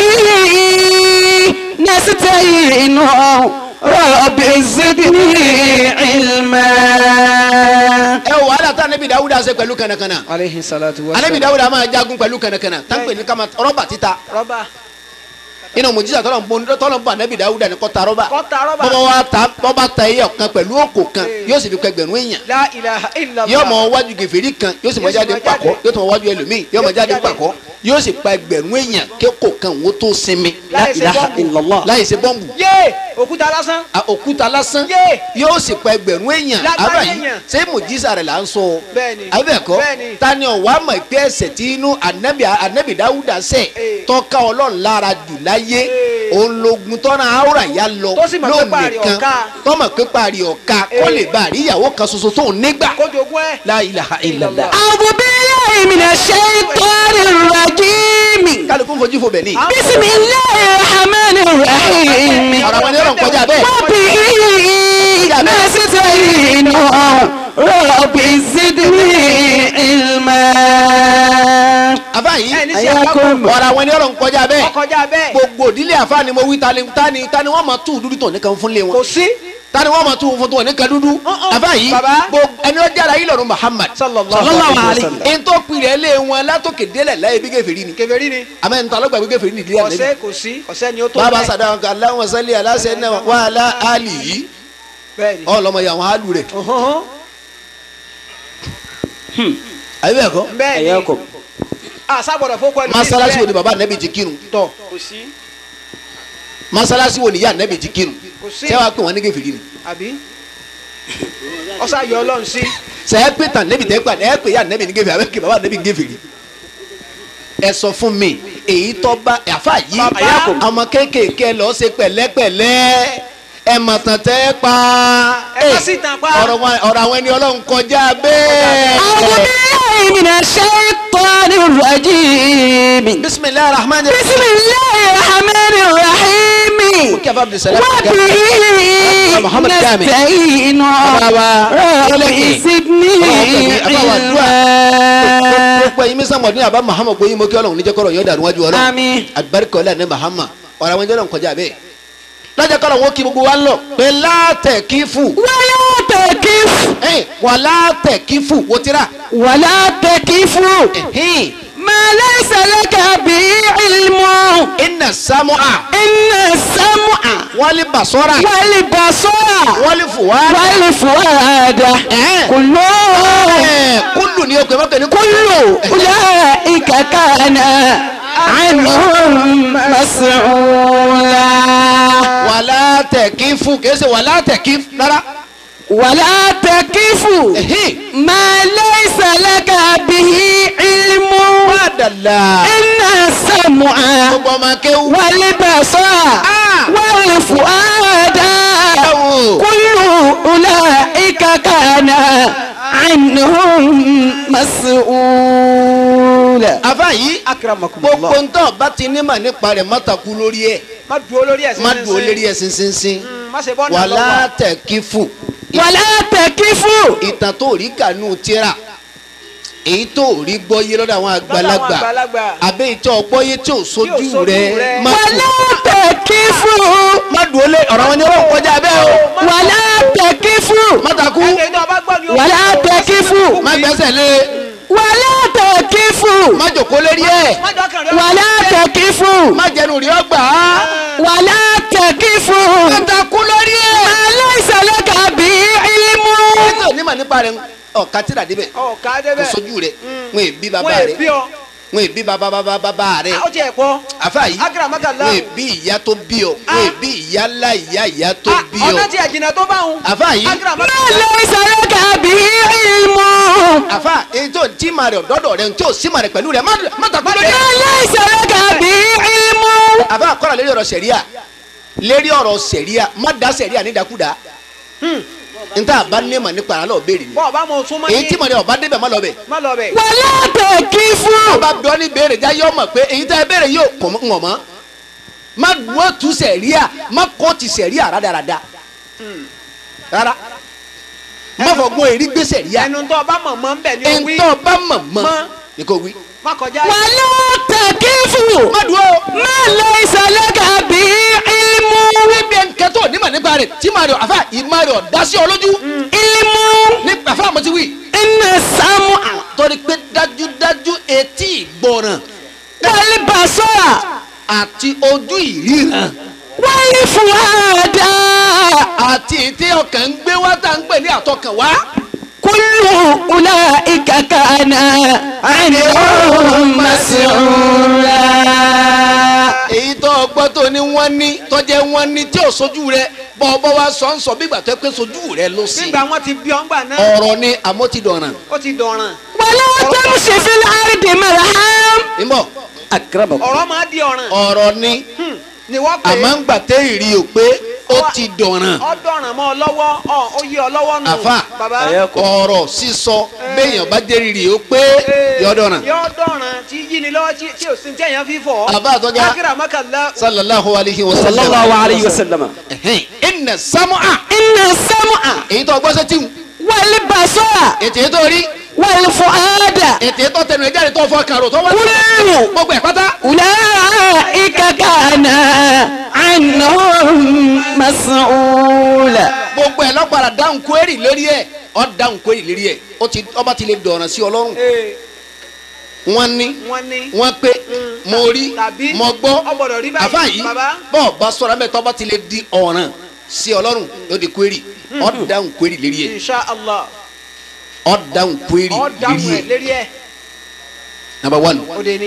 نستعين رب زدني علما ẹ wò wàhálà tá anabi dawuda ṣe pẹ̀lú kànàkànà aleyhi salatu wa anabi dawuda máa jagun pẹ̀lú kànàkànà táǹpẹ̀ ní kama rọ́bà títa rọ́bà inú mùjísà tọ́lọ̀ ń bọ́ tọ́lọ̀ ń bọ́ anabi dawuda ní kọ́ta rọ́bà kọ́ta rọ́bà bọ́bá wa ta bọ́bá ta ẹyọ kan pẹ̀lú òkò kan Ee. yóò sì fi pẹgbẹ̀rún èèyàn la ilaha illallah yóò mọ wájú gèfèrí kan yóò sì mọ Yóò sì jáde mọ pàkọ́ jáde. yóò tún mọ wájú ẹlòmíì yóò mọ Yóò jáde jáde. pàkọ́ yóò sì pa ẹgbẹ̀rún èèyàn kéko kan wo tó sinmi Láì ṣe bọ́ǹbù. láì ṣe bọ́ǹbù yé òkúta lásán a òkúta lásán Yé. yóò sì pa ẹgbẹ̀rún èèyàn Lágbára àbá yìí èèyàn. ṣé mùjísà rẹ̀ là ń sọ Bẹ́ẹ̀ni. abẹ́ẹ̀kọ́ Bẹ́ẹ̀ni. tani ọ̀wá mọ̀ pé ẹsẹ̀ tí inú anabi anabi dáwúdà sẹ̀ Ee. tọ́ka ọlọ́run lára jù láyé Ee. òun lógun tọ́ra àwòrán ya lọ Tó sì mọ̀ pé parí lónìí kan ọ̀ka. tọ́mọ̀ pé parí ọ̀ka kó Ee. lè bá àríyàwó kan ṣoṣo tó ń nígbà kó jogún ẹ. la ilaha illallah. أعوذ بالله من الشيطان الرجيم kálukú fojú fo bẹ̀ ni. بسم الله الرحمن الرحيم ọ̀rọ̀ àwọn ènìyàn kọjá bẹ́ẹ̀. وبه نستعين رب زدني علما àbá yìí ẹ ní sí Ayakum. ọ̀rọ̀ àwọn ènìyàn kọjá bẹ́ẹ̀. ọkọjá bẹ́ẹ̀ gbogbo ìdílé àfa ni mo wí tani tani tani wọ́n máa tú dúdú tó nìkan fún lé wọn. kò sí tani wọ́n máa tú fún tó nìkan dúdú. Uh-uh. àbá yìí Baba. gbogbo ẹni ó jára yìí lọ́rùn Muhammad. sallallahu Sallallahu alayhi alayhi wa wa sallam. ẹni tó pilẹ̀ lé wọn látòkè délẹ̀ láyé bí kèfèrí ni. kèfèrí ni àmọ́ ẹni tó alọ́gbà bí kèfèrí ni ìdílé àná ọ̀sẹ̀ kò sí ọ̀sẹ̀ ni ó tó bàbá bẹ́ẹ̀. sàdáwọn kan aláwọn sálẹ̀ aláṣẹ náà wà á lá àlì yìí bẹ́ẹ̀ ni ọlọmọ yà wọn àlù rẹ̀. Ọ̀hún. àyè bẹ́ẹ̀ kọ́ bẹ́ẹ̀ ni Ayakum. àṣàgbọ̀dọ̀ fún pẹ̀lú masalasi wo ni baba nẹbi ti kírun tọ̀ kò sí. masalasi wo ni ya nẹbi ti kírun kò sí sẹ wa pé wọn ní kèfèrí ni àbí ọ̀sà yọ ọlọ́run sí sẹ ẹ pé tàn nẹbi tẹ gbà ẹ pé ya nẹbi ní kèfèrí abẹ kí baba nẹbi ní kèfèrí ẹ sọ fún mi èyí tó bá àfa yìí Baba. ọmọ kéékèèké lọ ṣe pẹ̀lẹ́pẹ̀lẹ́ ẹ mọ̀ tàn tẹ́ pa ẹ má sì tàn pa. ọ̀rọ̀ wọn- ọ̀rọ̀ àwọn ẹni ọlọ́run kọjá bẹ́ẹ̀. أعوذ بالله من الشيطان الرجيم bisimilahi rahman بسم الله الرحمن الرحيم kẹfà abdulsalam وبه محمد كامل. نستعين رب زدني علما gbogbo ẹyin mísàn mọ̀ọ́dún àbá muhammad gbóyin mo kí ọlọ́run níjẹ́ kọ́rọ̀ yóò dàrú wájú ọlọ́run آمين àgbáríkọ̀ ọ̀là ní muhammad ọ̀rọ̀ àwọn ìjọba kọjá bẹ́ẹ̀ lọ́jọ́ kọ́rọ̀ wọn kí gbogbo wa lọ pé látẹ̀ kí fù ولا تكف wà látẹ̀ kí fù wò tíra ولا تكف ما ليس لك به علم iná sámúà إن السمع wọ́n lè bàṣọ́ra والبصر wọ́n lè fùwárà والفؤاد إيه. كل kúlù ni o pè mọ́kẹ́ ní كل أولئك كان عنهم مسؤولا wà látẹ̀ kí fù kìí ṣe wà látẹ̀ kí rárá ولا تكف ما ليس لك به علم padàlà إن السمع gbogbo ọmọ akéwù والبصر Ah. والفؤاد Bravo. كل أولئك كان عنهم مسؤولا afa yìí akramakumullah gbogbo ntọ́ bá ti ní mà nípa rẹ̀ mọ́tàkù lórí ẹ̀ má dúró lórí ẹ̀sìn má dùn ó lérí ẹ̀ sínsínsín má ṣe bọ́ wà náà lọ́wọ́ látẹ̀ kí fù ولا تكف ìtàn tó rí kànú tíra èyí tó rí gbọ́ yé lọ́dọ̀ àwọn àgbàlagbà àgbàlagbà. àbẹ́ ìtọ́ ọgbọ́ yé tí ò sojú sojú rẹ̀ rẹ̀. má ولا تكف má dùn ó lé ọ̀rọ̀ wọn ni ó kọjá bẹ́ẹ̀ o ولا تكف mọ́tàkù ẹ̀jẹ̀ tó o bá gbọ́ ni o. ولا تكف má gbẹ́sẹ̀ lé ولا تكف má jòkó lérí ẹ̀ má dọ́kàn rẹ. ولا تكف má jẹnu rí ọgbà ولا تكف mọ́tàkù lórí ẹ̀. ما ليس لك به علم ètò onímọ̀ nípa rẹ̀ ọ̀ka tíra débẹ̀ ọ̀ ká kò débẹ̀. sojú rẹ̀ wọn èbí bàbá wọ́n rẹ̀ èbí ọ. wọn èbí bàbá bàbá bàbá rẹ̀ ó jẹ́ ẹ̀kọ́. àfa yìí akramakallah. wọn èbí ìyá tó bí ọ wọn èbí ìyá ńlá ìyá ìyá tó Ah, bí ọ ọ̀nà tí ẹ̀jìnà tó bá wọn. àfa yìí ما akramakallah. ليس لك به علم àfa èyí tó tí ma rẹ̀ ọ̀dọ́dọ̀ rẹ̀ tí ò sí ma rẹ̀ pẹ̀lú rẹ̀ má má tàkú lórí ما ẹ̀. ليس لك به علم àfa àkọ́rọ̀ lérí ọ̀rọ̀ sẹ̀ríà lérí ọ̀rọ̀ sẹ̀ríà má da sẹ̀ríà nídàkúdà níta bá ní ma nípa àlọ́ béèrè ni bọ́ọ̀ bá mọ súnmọ́ èyí tí ma rẹ̀ ọba débẹ̀ má lọ bẹ̀ má lọ bẹ̀. ولا تكف ọba bí ọ ní béèrè já yọ mọ̀ pé èyí tẹ́ ẹ béèrè yóò kọ̀ mọ́ ńwọ̀n mọ́ má dúró tu sẹ̀ríà má kọ́ ti sẹ̀ríà rádaràda rárá má fọgbọ́n èrí gbé sẹ̀ríà ẹnu tó o bá mọ̀ mọ́ ń bẹ̀ ni o wí. ntọ́ bá mọ̀ mọ́ Mọ́. ni kò wí. má kọjá. ولا تكف má dúró ما ليس لك به علم níbi ẹnkẹ́ tó nímọ̀ nípa rẹ̀ tí màá rẹ̀ àfa ìmọ̀ rẹ̀ ọ̀dá sí ọ lójú علم ní àfa àmọ́ ti wí. إن السمع torí pé dájúdájú etí ìgbọràn والبصر àti ojú ìríran والفؤاد àti ètè ọkàn ń gbé wá tá à ń pè ní àtọkàn wá. كل أولئك كان عنهم مسؤولا èyí tó ọgbọ́n tó ní wọ́n ní tọ́jẹ́ wọ́n ní tí ò sojú rẹ̀ bọ́ ọ bọ́ wá sọ ń sọ bí ìgbà tó yẹ pé sojú rẹ̀ ló sí. nígbà wọn ti bí ọ́ngbà náà ọ̀rọ̀ ni àmọ́ ti dọ̀ràn. ó ti dọ̀ràn. ولا تمش في الأرض مرحا ìmọ̀ ọ̀rọ̀ máa di ọ̀ràn. ọ̀rọ̀ ni Hmm. ni wọ́n pè àmọ́ ń gbà tẹ́ ìrì o pé ó ti dọ̀ràn. ọ dọ̀ràn mọ́ ọ lọ́wọ́ ọ ó yí ọ lọ́wọ́ nù. àfa baba ọ̀rọ̀ sísọ béèyàn bá jẹ́ rírì o pé yọ dọ̀ràn. yọ dọ̀ràn tí yí ni lọ́wọ́ tí tí ò sí tí èèyàn fi fọ̀. Àbá àtọ́já. akramakallah. sallallahu alayhi wa sallam. sallallahu alayhi wa sallam Ẹ̀hẹ́n. inna samu'a. إن السمع èyí tó gbọ́ sẹ́tì wù. والبصر ètè ètò orí. والفؤاد ètè ètò tẹnu ẹ̀jáde tó fọ kàrò tó wá. كل gbogbo ẹ̀ pátá. أولئك كان عنهم مسؤولا gbogbo ẹ̀ lọ́gbàrà dáhùn kwérì lérí ẹ̀ ọ́ dáhùn kwérì lérí ẹ̀ ó ti ọba ti lè dọ̀ràn sí ọlọ́run. ee wọ́n ní wọ́n ní. wọ́n pé mo rí Tàbí mo gbọ́ ó gbọ́dọ̀ rí báyìí, àfa yìí bàbá. bọ́ọ̀ bá sọ̀rọ̀ mẹ́tọ́ bá ti lè di ọ̀ràn sí ọlọ́run yóò di kwérì ọ́ dáhùn kwérì lérí ẹ̀ insha allah ọ́ dáhùn kwérì ọ dáhùn lérí ẹ ẹ̀ lérí ẹ number one ó de ní.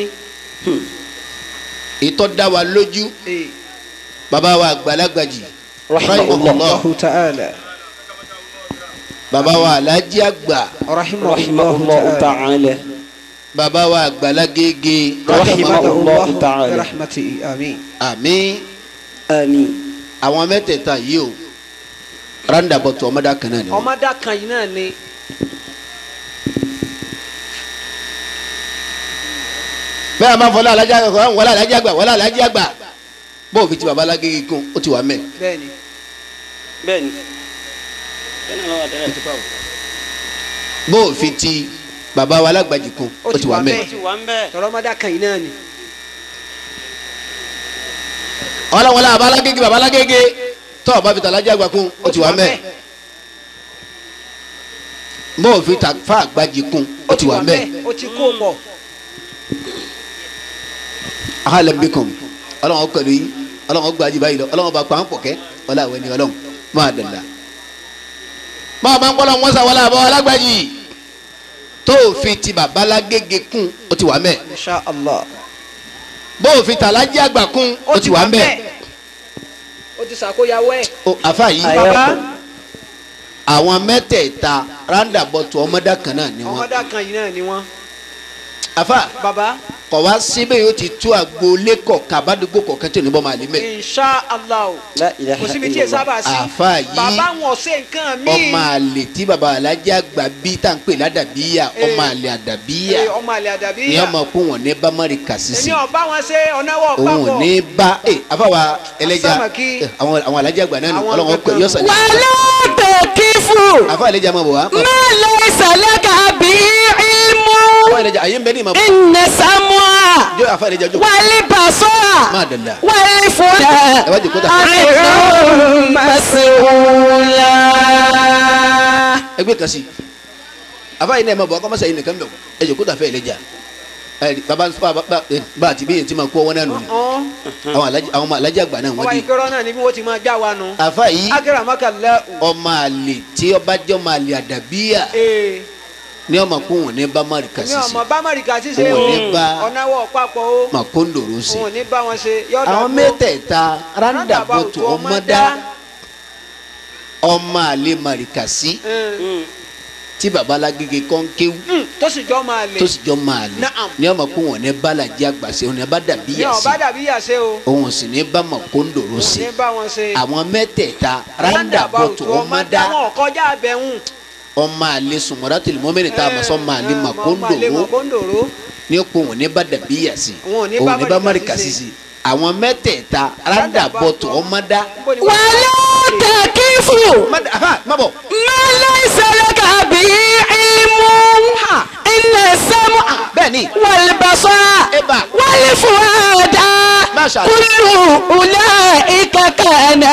ìtọ́ dá wa lójú ee bàbá wa àgbàlagbàjì rahimahullah ta'ala bàbá wa alájí àgbà rahimahullah ta'ala bàbá wa àgbàlagége rahimahullah ta'ala rahmatihi amin àmín آمين àwọn mẹ́tẹ̀ẹ̀ta yìí o randabọ̀tù ọmọdé kan náà ni wọ́n. ọmọdé kan yìí náà ni bẹ́ẹ̀ a máa fọlá alájà àgbà wọlé alájà àgbà wọlé alájà àgbà bó o fi ti baba alágége kún ó ti wà mẹ́ bẹ́ẹ̀ni bẹ́ẹ̀ni bẹ́ẹ̀ni ló wà tẹ́lẹ̀ bó o fi ti baba wa alágbàjì kún ó ti wà mẹ́ ó ti wà ń bẹ́ẹ̀ tọrọmọdà kan yìí náà ni ọlọ́wọ́lá baba alágége baba alágége tó o bá fi ta alájà àgbà kún ó ti wà mẹ́ bó o fi ta fa àgbàjì kún ó ti wà mẹ́ ó ti kó pọ̀ ahalam bikum ọlọ́wọ́n pẹ̀lú yín ọlọ́wọ́n gbàjì báyìí lọ ọlọ́wọ́n bá pa án pọ̀ kẹ́ ọlá àwọn ẹni ọlọ́wọ́n máa dàda máa bá ń kọ́lọ́ wọn sá wọlé àbọ̀ alágbàjì tó o fi ti baba alágége kún ó ti wà mẹ́ insha allah bó o fi ta alájà àgbà kún ó ti wà mẹ́ ó ti sàkóyawọ́ ẹ̀ o àfa yìí bàbá àwọn mẹ́tẹ̀ẹ̀ta rándàbọ̀tù ọmọdé kan náà ni wọ́n ọmọdà kan yìí náà ni wọ́n àfa bàbá kọ̀ wá síbẹ̀ yóò ti tú agboolé kọ̀ọ̀kan àbádùgbò kọ̀ọ̀kan tí ò ní bọ́ máa lé mẹ́ insha allah La ilaha kò síbi tí ẹ sábà sí àfa yìí bàbá wọn ṣe nǹkan míì ọmọ àlè tí baba alájà àgbà bí tá à ń pè ládàbíyà ọmọ àlè àdàbíyà Ee, ọmọ àlè àdàbí ni ọmọ kó wọn ní bámárì kàṣíṣì èmi ọba wọn ṣe ọ̀nàwọ̀ òun ò papọ̀ ní bá ẹ àfàwà ẹlẹ́jà Asámàkí. ẹ, àwọn àwọn alájà àgbà náà ni Àwọn ọlọ́wọ́n pè gangan. yọ̀sán wàlá tòkífù àfa ẹlẹ́jà máa bọ̀ wá má laysa laka bí ilmu àfa ẹlẹ́jà àyè ń bẹ ní ìmọ̀ inna sam'a jọ àfa ẹlẹ́jà jọ wal basara máa dàda wal fuada ẹ wá jòkó ta àìrùn mas'ula. ẹgbẹ́ kan sí àfa yìí náà ẹ máa bọ̀ akọ́mọ́sá yìí nìkan bẹ̀ wọ̀ ẹ jòkó ta fẹ́ ẹlẹ́jà ẹ baba baba bá àti bíyẹn tí ma kó wọn náà nù ni ọ̀hún àwọn alájà àwọn ọmọ alájà àgbà náà ọba wọ́n di ìkẹrọ náà ni bí wọ́n ti máa já wa nù àfa yìí akérè àmàkàlẹ́ ọmọ àlè tí ọba jẹ́ ọmọ àlè àdàbíyà ee ní ọmọ kó wọn ní bámárì mi kàṣíṣì ọmọ bá mọ̀rìkà ṣíṣe Òun ò o ní bá ọ̀nàwọ̀ papọ̀ o mà kó ń dòrò sí òun ò ní bá wọn ṣe yọ̀dà àwọn mẹ́tẹ̀ẹ̀ta rándàbọ̀tò ọmọdá ọmọ àlè màrìkàsí tí babalágége kọ́ńkéwú tó sì jọ́ máa lè tó sì jọ máa lè Naam. ní ọmọ kó wọn ní bálàjì àgbàṣe òun ní bá dàbí ní yà sí ọba dàbí yà ṣe o òun sì ní bá mà kó ń dòrò òun sí ní bá wọn ṣe àwọn mẹ́tẹ̀ẹ̀ta rándàbọ̀tò ọmọdá wọn kọjá abẹ́hùn ọmọ àlè sùnmọ́dá tìlímọ́mẹ́rin tá a mọ̀ sọ́ máa lè mà kó ń dòrò mọ̀kóńdòrò ní òpó òun ní bá dàbí yà sí Òun ò ní òun bá ní bá màrìkà màrìkà sí sí sí àwọn mẹ́tẹ̀ẹ̀ta rándàbọ̀tò ọmọdá wàlá tòkífù má dà- àfà, má bọ̀ má laysa laka bí ilmu inna sam'a bẹ́ẹ̀ ni wal basara Eba. wal fuada Masha Allah. kullu ulaika kana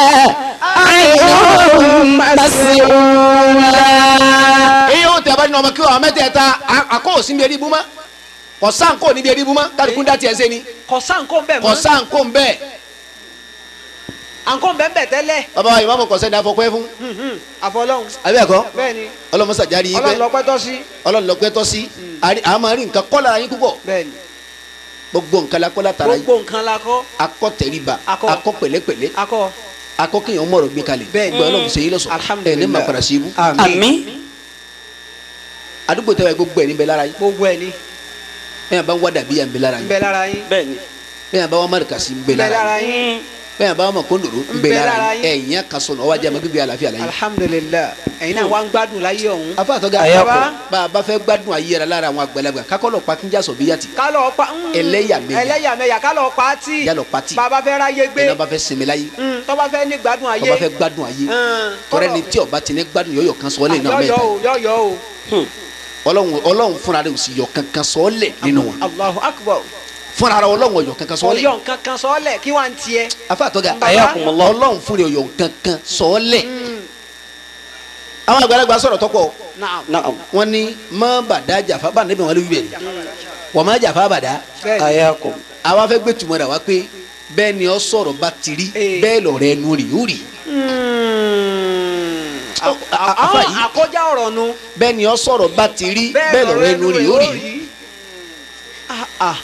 anhum mas'ula. èyí ó tẹ̀ bá nínú ọmọ kí wọ́n mẹ́tẹ̀ẹ̀ta à- àkó òsín bí eribu mọ́ kọ̀sán kò ní bí eribu mọ́ kálukú dá tiẹ̀ sẹ́ni kọ̀sán kó bẹ̀ mọ́ kọ̀sán kò ń bẹ́ẹ̀ àǹkó bẹ̀ ń bẹ̀ tẹ́lẹ̀ bàbá wa ìmáàmù kọ̀sẹ́ ní afọkọ́ ẹ fún àfọlọ́hún àbí ẹ̀kọ́ bẹ́ẹ̀ ni ọlọ́mọsàjárí yín ọlọ́run bẹ́ẹ̀ lọ pẹ́tọ́ sí ọlọ́lọ́pẹ́ tọ́ sí àrí- àá máa rí nǹkan kọ́ lára yín púpọ̀ bẹ́ẹ̀ ni gbogbo nǹkan la kọ́ látara yín gbogbo nǹkan la kọ́ akọ́ tẹríba Akọ́. akọ́ pẹ̀lẹ́pẹ̀lẹ́ akọ akọ́ kéèyàn mọ̀rọ̀ gbé kalẹ̀ Bẹ́ẹ̀ ni. gbọ́ ọlọ́run ṣe yín lọ́sọ̀ ẹ̀ ní Alhamdulillah. ma padà sí ibú àmín àdúgbò tẹ́wọ̀ gbogbo ẹ̀ ní bẹ lára yín gbogbo ẹ̀ ni bẹ́ẹ̀ bá ń wá dàbí yà ń bẹ lára ń yín bẹ lára yín bẹ́ẹ̀ni bẹ́ẹ̀ bá wà márùkàsí ń bẹ ń bẹ lára lára yín yín bẹ́ẹ̀ bá wà mọ̀kóndòrò ń bẹ lára yín ẹ̀yìn akasọ̀nà ọwọ́ ajá ma gbígbé àlàáfíà láyé alhamdulilayi ẹ̀yin náà wá ń gbádùn láyé ọ̀hún afa àtọ́gá Ayako. bá a bá fẹ́ gbádùn ayé yẹra lára àwọn àgbàlagbà kakọ́lọ̀ pakíjà sọ bí yàtì kálọ̀ pa mm, Ẹlẹ́yàmẹ̀yà. ẹlẹ́yàmẹ̀yà kálọ̀ pa tí yálọ̀ pati bàbá fẹ́ ráyé gbé ẹ̀nà bá fẹ́ sinmi láyé Mm, tọ́ba fẹ́ ní gbádùn ayé tọ́ba fẹ́ gbádùn ayé Mm, tọ́rẹ́ kọ́lọ̀- ni tí ọba ti ní gbádùn yọ̀yọ̀ kan sọ́ọ́lẹ̀ náà yọ̀yọ̀ mẹ́ta o yọ̀yọ̀ o ọlọ́run ọlọ́run fúnra rẹ̀ ò sì yọ kankan sọ́ọ́lẹ̀ nínú wọn Allahu akbar fúnra rẹ̀ ọlọ́run ọ̀yọ̀ kankan sọ́ọ́lẹ̀ ọ̀yọ̀ nǹkan kan sọ́ọ́lẹ̀ kí wàá ń tiẹ̀ afa àtọ́gá Ayakumullah. ọlọ́run fúnra ọ̀yọ̀ kankan sọ́ọ́lẹ̀ àwọn àgbàlagbà sọ̀rọ̀ tọ́pọ̀ naam naam wọ́n ní má bàdá jàfá bá níbi wọn lè wí bẹ́ẹ̀ wọ́n má jàfá bàdá bẹ́ẹ̀ ni ayakum àwa fẹ́ gbé tùmọ̀ rẹ̀ wá pé bẹ́ẹ̀ ni ọ sọ̀rọ̀ bá ti rí Ee. bẹ́ẹ̀ lọ̀rọ̀ ẹnu rì ó rì Mm. Oh, a- a- afa àwọn yìí. àkọjá ọ̀rọ̀ nu bẹ́ẹ̀ ni ọ sọ̀rọ̀ bá ti rí bẹ́ẹ̀ lọ̀rọ̀ ẹnu rì ó rì Ah, ah.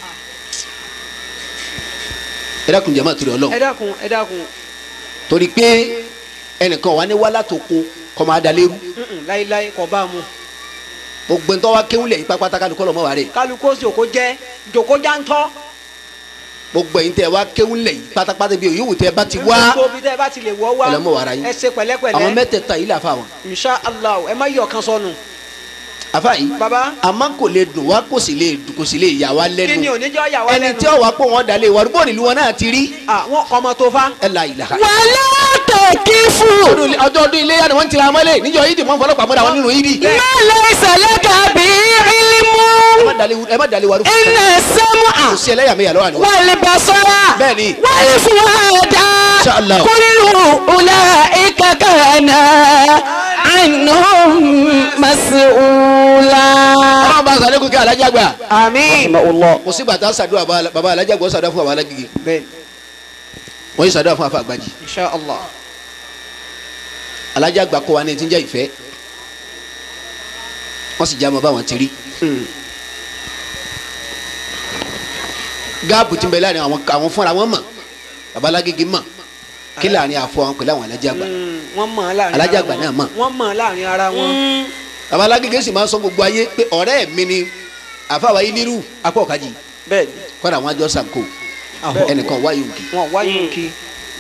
ẹ dákun jẹ́ máa torí ẹ ọlọ́run dákun ẹ dákun torí pé ẹnìkan wà ní wàhálà tó kó kọ́ máa da lérú Mm-mm, láíláí kò bá a mu gbogbo ntọ́ wa kéwìlẹ̀ yìí pápátá kálukọ́ lọ́mọ wa rẹ̀ kálukó jòkó jẹ́ jòkó jántọ́ gbogbo ẹ̀yin tẹ́ wa kéwìlẹ̀ yìí pátápátá bí yòówù tẹ́ bá ti wá gbogbo bí tẹ́ ẹ bá ti lè wọ́ wá Ẹlẹ́mọ̀ wàrà yín. ẹ ṣe àwọn pẹ̀lẹ́pẹ̀lẹ́ mẹ́tẹ̀ẹ̀ta yìí làfa wọn insha allah ẹ má yọ kan sọnù àfa yìí baba àmọ́ kò lè dùn wá kò sì lè dùn kò sì lè yà wá kí ni lẹ́nu oníjọ́ yà wá ẹni lẹ́nu tí ó wàá pò wọ́n dalẹ̀ wà rúbọ̀ nílùú wọn náà ti rí àwọn ọmọ tó fa ẹ la ìlà. wàlá tẹ̀kífù. ọdún ọjọ́ ọdún iléyà ni wọ́n ń tira mọ́lẹ̀ níjọ́ yìí dì mọ́ fọlọ́pàá mọ́ra wọn nínú yìí dì. mẹ́lẹ̀ ìsàlẹ̀kà bí ìlímù. ẹ má dalẹ̀ ẹ má dalẹ̀ wà rúbọ̀ iná sẹ́mu à. kò sí ẹlẹ́yàmẹ̀yà lọ́wọ́ àná. wàlẹ̀ basọ́ra. Bẹ́ẹ̀ni. wàlẹ̀ fúwádà. Insha Allah. kúlù ọ̀la ìkàkànà ànúhùn màsíwùlà. ọlọ́run bá sàlẹ̀ kókè alájà gbà. àmín kò sí gbàtà sàdúrà baba baba alájà gbọ́ sàdúrà fún baba alágége bẹ́ẹ̀ wọ́n yìí sàdúrà fún afa àgbàjì insha allah alájà gbà kó wa ní ti ń jẹ́ ìfẹ́ wọ́n sì já ọmọ báwọn ti rí. gáàpù tí ń bẹ láàrin àwọn àwọn fúnra wọn mọ̀ baba alágége mọ̀ kí láàrin àfọ àwọn pẹ̀lú àwọn alájà gbà Mm, wọ́n mọ̀ ọ́ láàrin Alájà ara àgbà wọn. náà mọ̀. wọ́n mọ̀ ọ́ láàrin ara wọn baba alágége sì máa ń sọ gbogbo ayé pé ọ̀rẹ́ mi ni àfàwà yìí nírú apá ọ̀kájì bẹ́ẹ̀ ni kọ́ra àwọn àjọ sànkó Ahọ́. ẹnìkan wáyé òkè wọn wáyé kí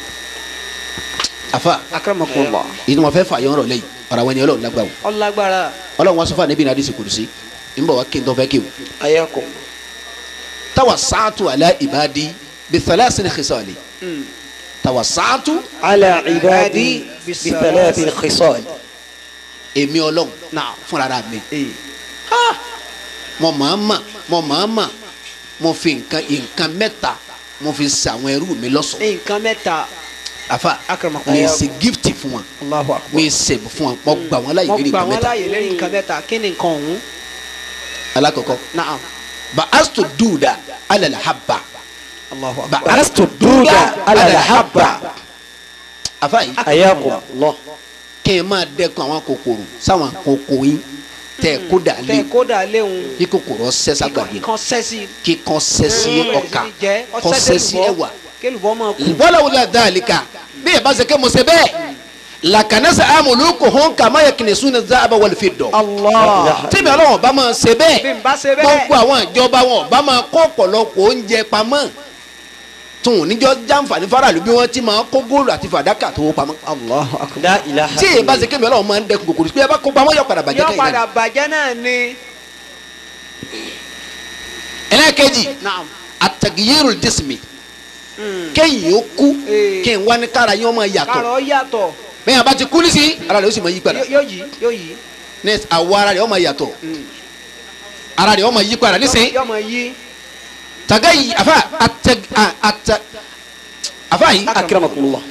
àfà akramakumullah ìdí wọn fẹ́ fà yọ̀ ọ̀rọ̀ lẹ́yìn ọ̀rọ̀ àwọn ènìyàn ọlọ́run lágbàwọ̀ ọlágbára ọlọ́run wọn sọ fún anabi nàdí sèkùrùsí ń bọ̀ wá kí n tó fẹ́ kí o. ayakum tawa saatu ala ibadi bithalasini khisali tawa saatu على عبادي بثلاث الخصال èmi ọlọ́run náà fúnra ra mi ee mo máa ma mo máa ma mo fi nǹkan nǹkan mẹ́ta mo fi sa àwọn ẹrú mi lọ́ṣọ̀ọ́ nǹkan mẹ́ta afa akramakumullah mi ṣe gift fún wa Allahu akbar mi ṣe fún wa mo gbà wọn láyé mo lérí gbà nǹkan wọn mẹ́ta láàyè lẹ́yìn nǹkan mẹ́ta kí ni nǹkan ọ̀hún alakọkọ náà ba astu duda alala haba Allahu ba akbar astu duda alala haba afa yi حياكم الله kí n máa dẹ́kun àwọn kòkòrò sáwọn kòkò yín tẹ kó dà tẹ lé kódà léwu kí kòkòrò ọsẹ sàgbàdo kan sẹ́sì kí kan sẹ́sí ọkà kan sẹ́sí ẹwà kélùbọ́ máa kú wọ́láwùlá dáàlíkà bí ẹ bá ṣe ké mo ṣe bẹ́ẹ̀ làkànnẹ́sẹ̀ amúlùkù hàn kàmá yẹ kìnìún sún ní záàbà wọlé fi dọ̀ Allah tẹ́mi ọlọ́wọ́n bá máa ṣe bí bẹ́ẹ̀ n bá ṣe bẹ́ẹ̀ gbogbo àwọn ìjọba wọn bá máa kó ọ̀pọ̀lọpọ̀ oúnjẹ pamọ́ tún níjọ́ jàǹfààní faraàlú bí wọ́n ti máa kó góòlù àti fàdákà tó wó pamọ́ Allahu akbar لا إله tí ẹ bá ṣe kémi ọlọ́wọ́n máa ń dẹkun kòkòrò pé ẹ bá kó pamọ́ yọ padà bàjẹ́ yọ kẹ́yìn padà náà bàjẹ́ náà ni ẹlẹ́ẹ̀kejì naam àtàgìyẹ́rù dísìmì kéyìn ó kú Ee. kí n wá ní kára yín ọmọ yàtọ̀ kárọ̀ yàtọ̀ bẹ́ẹ̀ bá ti kú ní sí ara rẹ̀ ó sì máa yí padà yóò yí yóò yí ní àwọ̀ ara rẹ̀ ó máa yàtọ̀ ara rẹ̀ ó máa yí padà nísìnyí yọ máa yí taga yi afa ata a- ata afa yi أكرمكم الله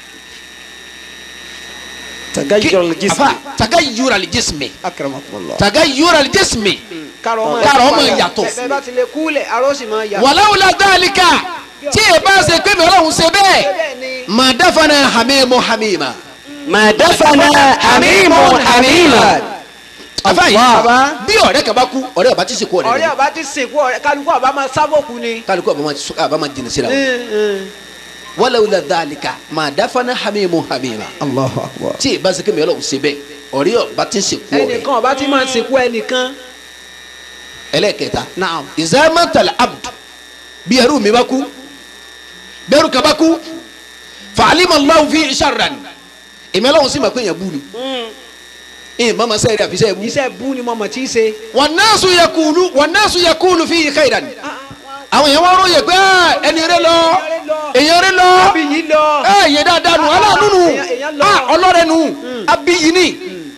ki- تغير الجسم afa taga yura li jismi akramakumullah taga yura li jismi kárọ̀ Kárọ̀ máa máa yàtọ̀. bẹ́ẹ̀ bá ti lè kúlẹ̀ aró sì máa yàtọ̀ wàláwùlà dálíkà tí ẹ bá ṣe pé mi ọlọ́run ṣe bẹ́ẹ̀ bẹ́ẹ̀ ni mà dáfana hamimu hamima ما دفن حميم حميما afa yi Allah. bí ọ̀rẹ́ kan bá kú ọ̀rẹ́ ọba ti sìnkú ọ̀rẹ́ ọ̀rẹ́ rẹ̀ ọba ti sìnkú ọ̀rẹ́ kálukú ọba máa sábòkú ni kálukú ọba máa sọ- ọba máa jìnnà síra wọn wàláwùlà dálíkà mà dáfana hamimu hamima Allahu akbar tí ẹ bá ṣe pé mi ọlọ́run ṣe bẹ́ẹ̀ ọ̀rẹ́ ọba ti sìnkú ọ̀rẹ́ ẹnìkan ọba ti máa sìnkú ẹnìkan ẹlẹ́ẹ̀kẹta naam ìzámẹ́tàlẹ̀ abdu bí ẹrú mi bá kú bẹ́rù kan bá kú fàálímà lọ́wọ́ fi ṣàrà ni èmi ọlọ́run sì máa pé èèyàn bú ni ìyẹn bá máa sẹ́yìn àfi sẹ́yìn bú. iṣẹ́ bú ni mo mọ̀ tí í ṣe wọn náà sún yẹ kúlú wọn náà sún yẹ kúlú fi ìka ìdá ni àwọn èèyàn wọn ròyìn pé "Ah, ẹni rẹ lọ èèyàn rẹ lọ bí yìí lọ èèyàn dáadáa nù aláàánú nù Èèyàn- èèyàn lọ. Ah, ọlọ́rẹ nù abiyi ni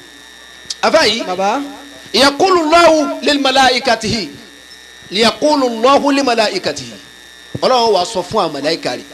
afáyí baba yakulu lọ́wọ́ lẹ́lẹ́mọ́lá ikatihi yakulu lọ́wọ́ lẹ́lẹ́mọ́lá ikatihi ọlọ́run wa sọ fún àwọn màláíkà rẹ̀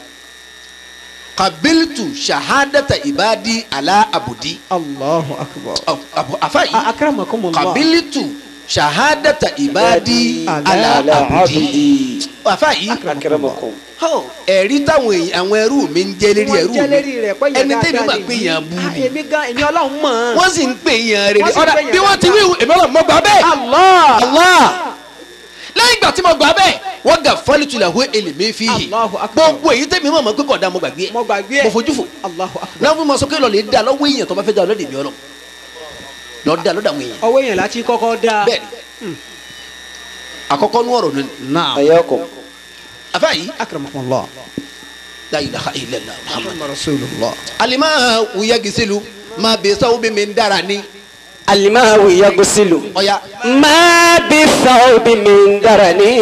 kabiltu shahadata ibadi ala abudi Allahu akbar Ọ- abu- afayi akramakumullah kabiltu shahadata ibadi Ala ala abudi عبدي afayi أكرمكم ẹ̀rí táwọn èèyàn àwọn ẹrú mi ń jẹ́ lérí wọ́n ẹrú jẹ́ lérí mi rẹ̀ pé yẹn ẹni tẹ́mi dáadáa máa ni. pé yàn bú Ah, ni èmi gan èmi ọlọ́run mọ̀ ọ́n. wọ́n sì ń pè yàn rere Wọ́n sì ń ọ̀dà pè yàn bí wọ́n ti wí dáadáa. èmi ọlọ́run mọ́ gbà bẹ́ẹ̀. Allah Allah lẹ́yìn ìgbà tí mo gbà bẹ́ẹ̀ wọ́n gà fọ́lìtì làwọn èlèmí fi yìí Allahu akbar. gbogbo èyí tẹ́mi mọ̀ mọ́ pé kọ̀ọ̀dà mo gbàgbé mo gbàgbé ẹ̀ mo fojú fò Allahu akbar náà fún mi sọ pé lọ́ọ̀lì dá lọ́wọ́ èèyàn tó bá fẹ́ dá lọ́dẹ̀ mi ọlọ́ lọ́ọ́ dá lọ́dọ̀ àwọn èèyàn ọwọ́ yẹn láti kọ́kọ́ dá bẹ́ẹ̀ ni àkọ́kọ́ nú ọ̀rọ̀ nínú naam حياكم afáyí akramakumullah la ilaha illallah muhammad muhammad rasulullah alima wuya gisilu ma bẹ sawu bẹ mi ń dára ni الماء يغسل ọ̀ya ما بالثوب من درني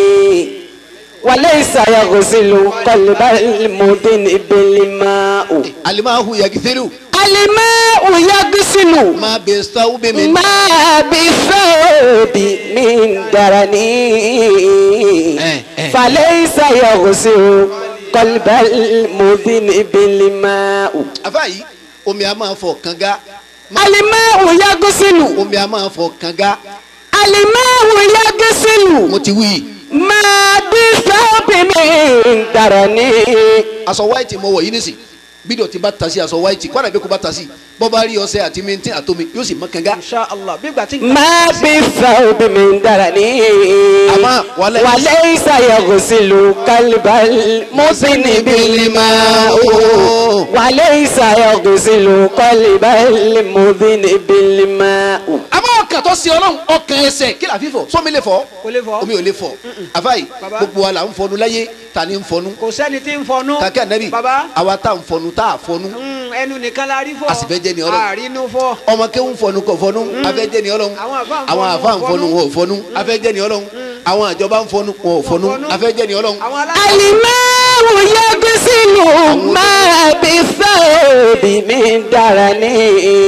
وليس يغسل قلب المذنب الماء alimahu yagifiru الماء يغسل ma bẹ sawu bẹ mi. ما بالثوب من درني Eh, eh. فليس يغسل قلب المذنب الماء afa yi omi a máa fọ kanga الماء يغسل omi a máa fọ kanga الماء يغسل mo ti wí. ما بالثوب من درني aṣọ white mo wọ̀ yìí nísì bídọ̀ ti bá ta sí aṣọ white kọ́nà bí kò bá ta sí bọ́ bá rí ọṣẹ àti mintin àtomi yóò sì mọ kanga. insha allah bí gbà tí. ما بالثوب من درني أما وليس- وليس يغسل كلب المذنب الماء وليس يغسل قلب المذنب الماء àmọ́ ọkàn tó ṣe ọlọ́run ọkàn ẹsẹ̀ kí la fi fọ sómi lè fọ kò lè fọ. omi ò lè fọ àfáì Baba. gbogbo wa la ń fọnu láyé ta ni ń fọnu kò sẹ́ni tí ń fọnú. kàkẹ́ ànábì baba àwa tá à ń fọnu tá à fọnu mm, ẹnu nìkan la rí fọ. A sì fẹ́ jẹ́ ni Ọlọ́run. àrínú fọ. ọmọ kéwù ń fọnu kò fọnu afẹ́jẹ́ ni ọlọ́run Àwọn àfáà ń àwọn fọnu, àfa ń fọnu fọnu. wọn ò fọnu afẹ́jẹ́ ni ọlọ́run àwọn àjọba ń fọnu wọn ò fọnu fọnu. afẹ́jẹ́ ni ọlọ́run àwọn aláṣẹ. الماء يغسل ما بالثوب من درني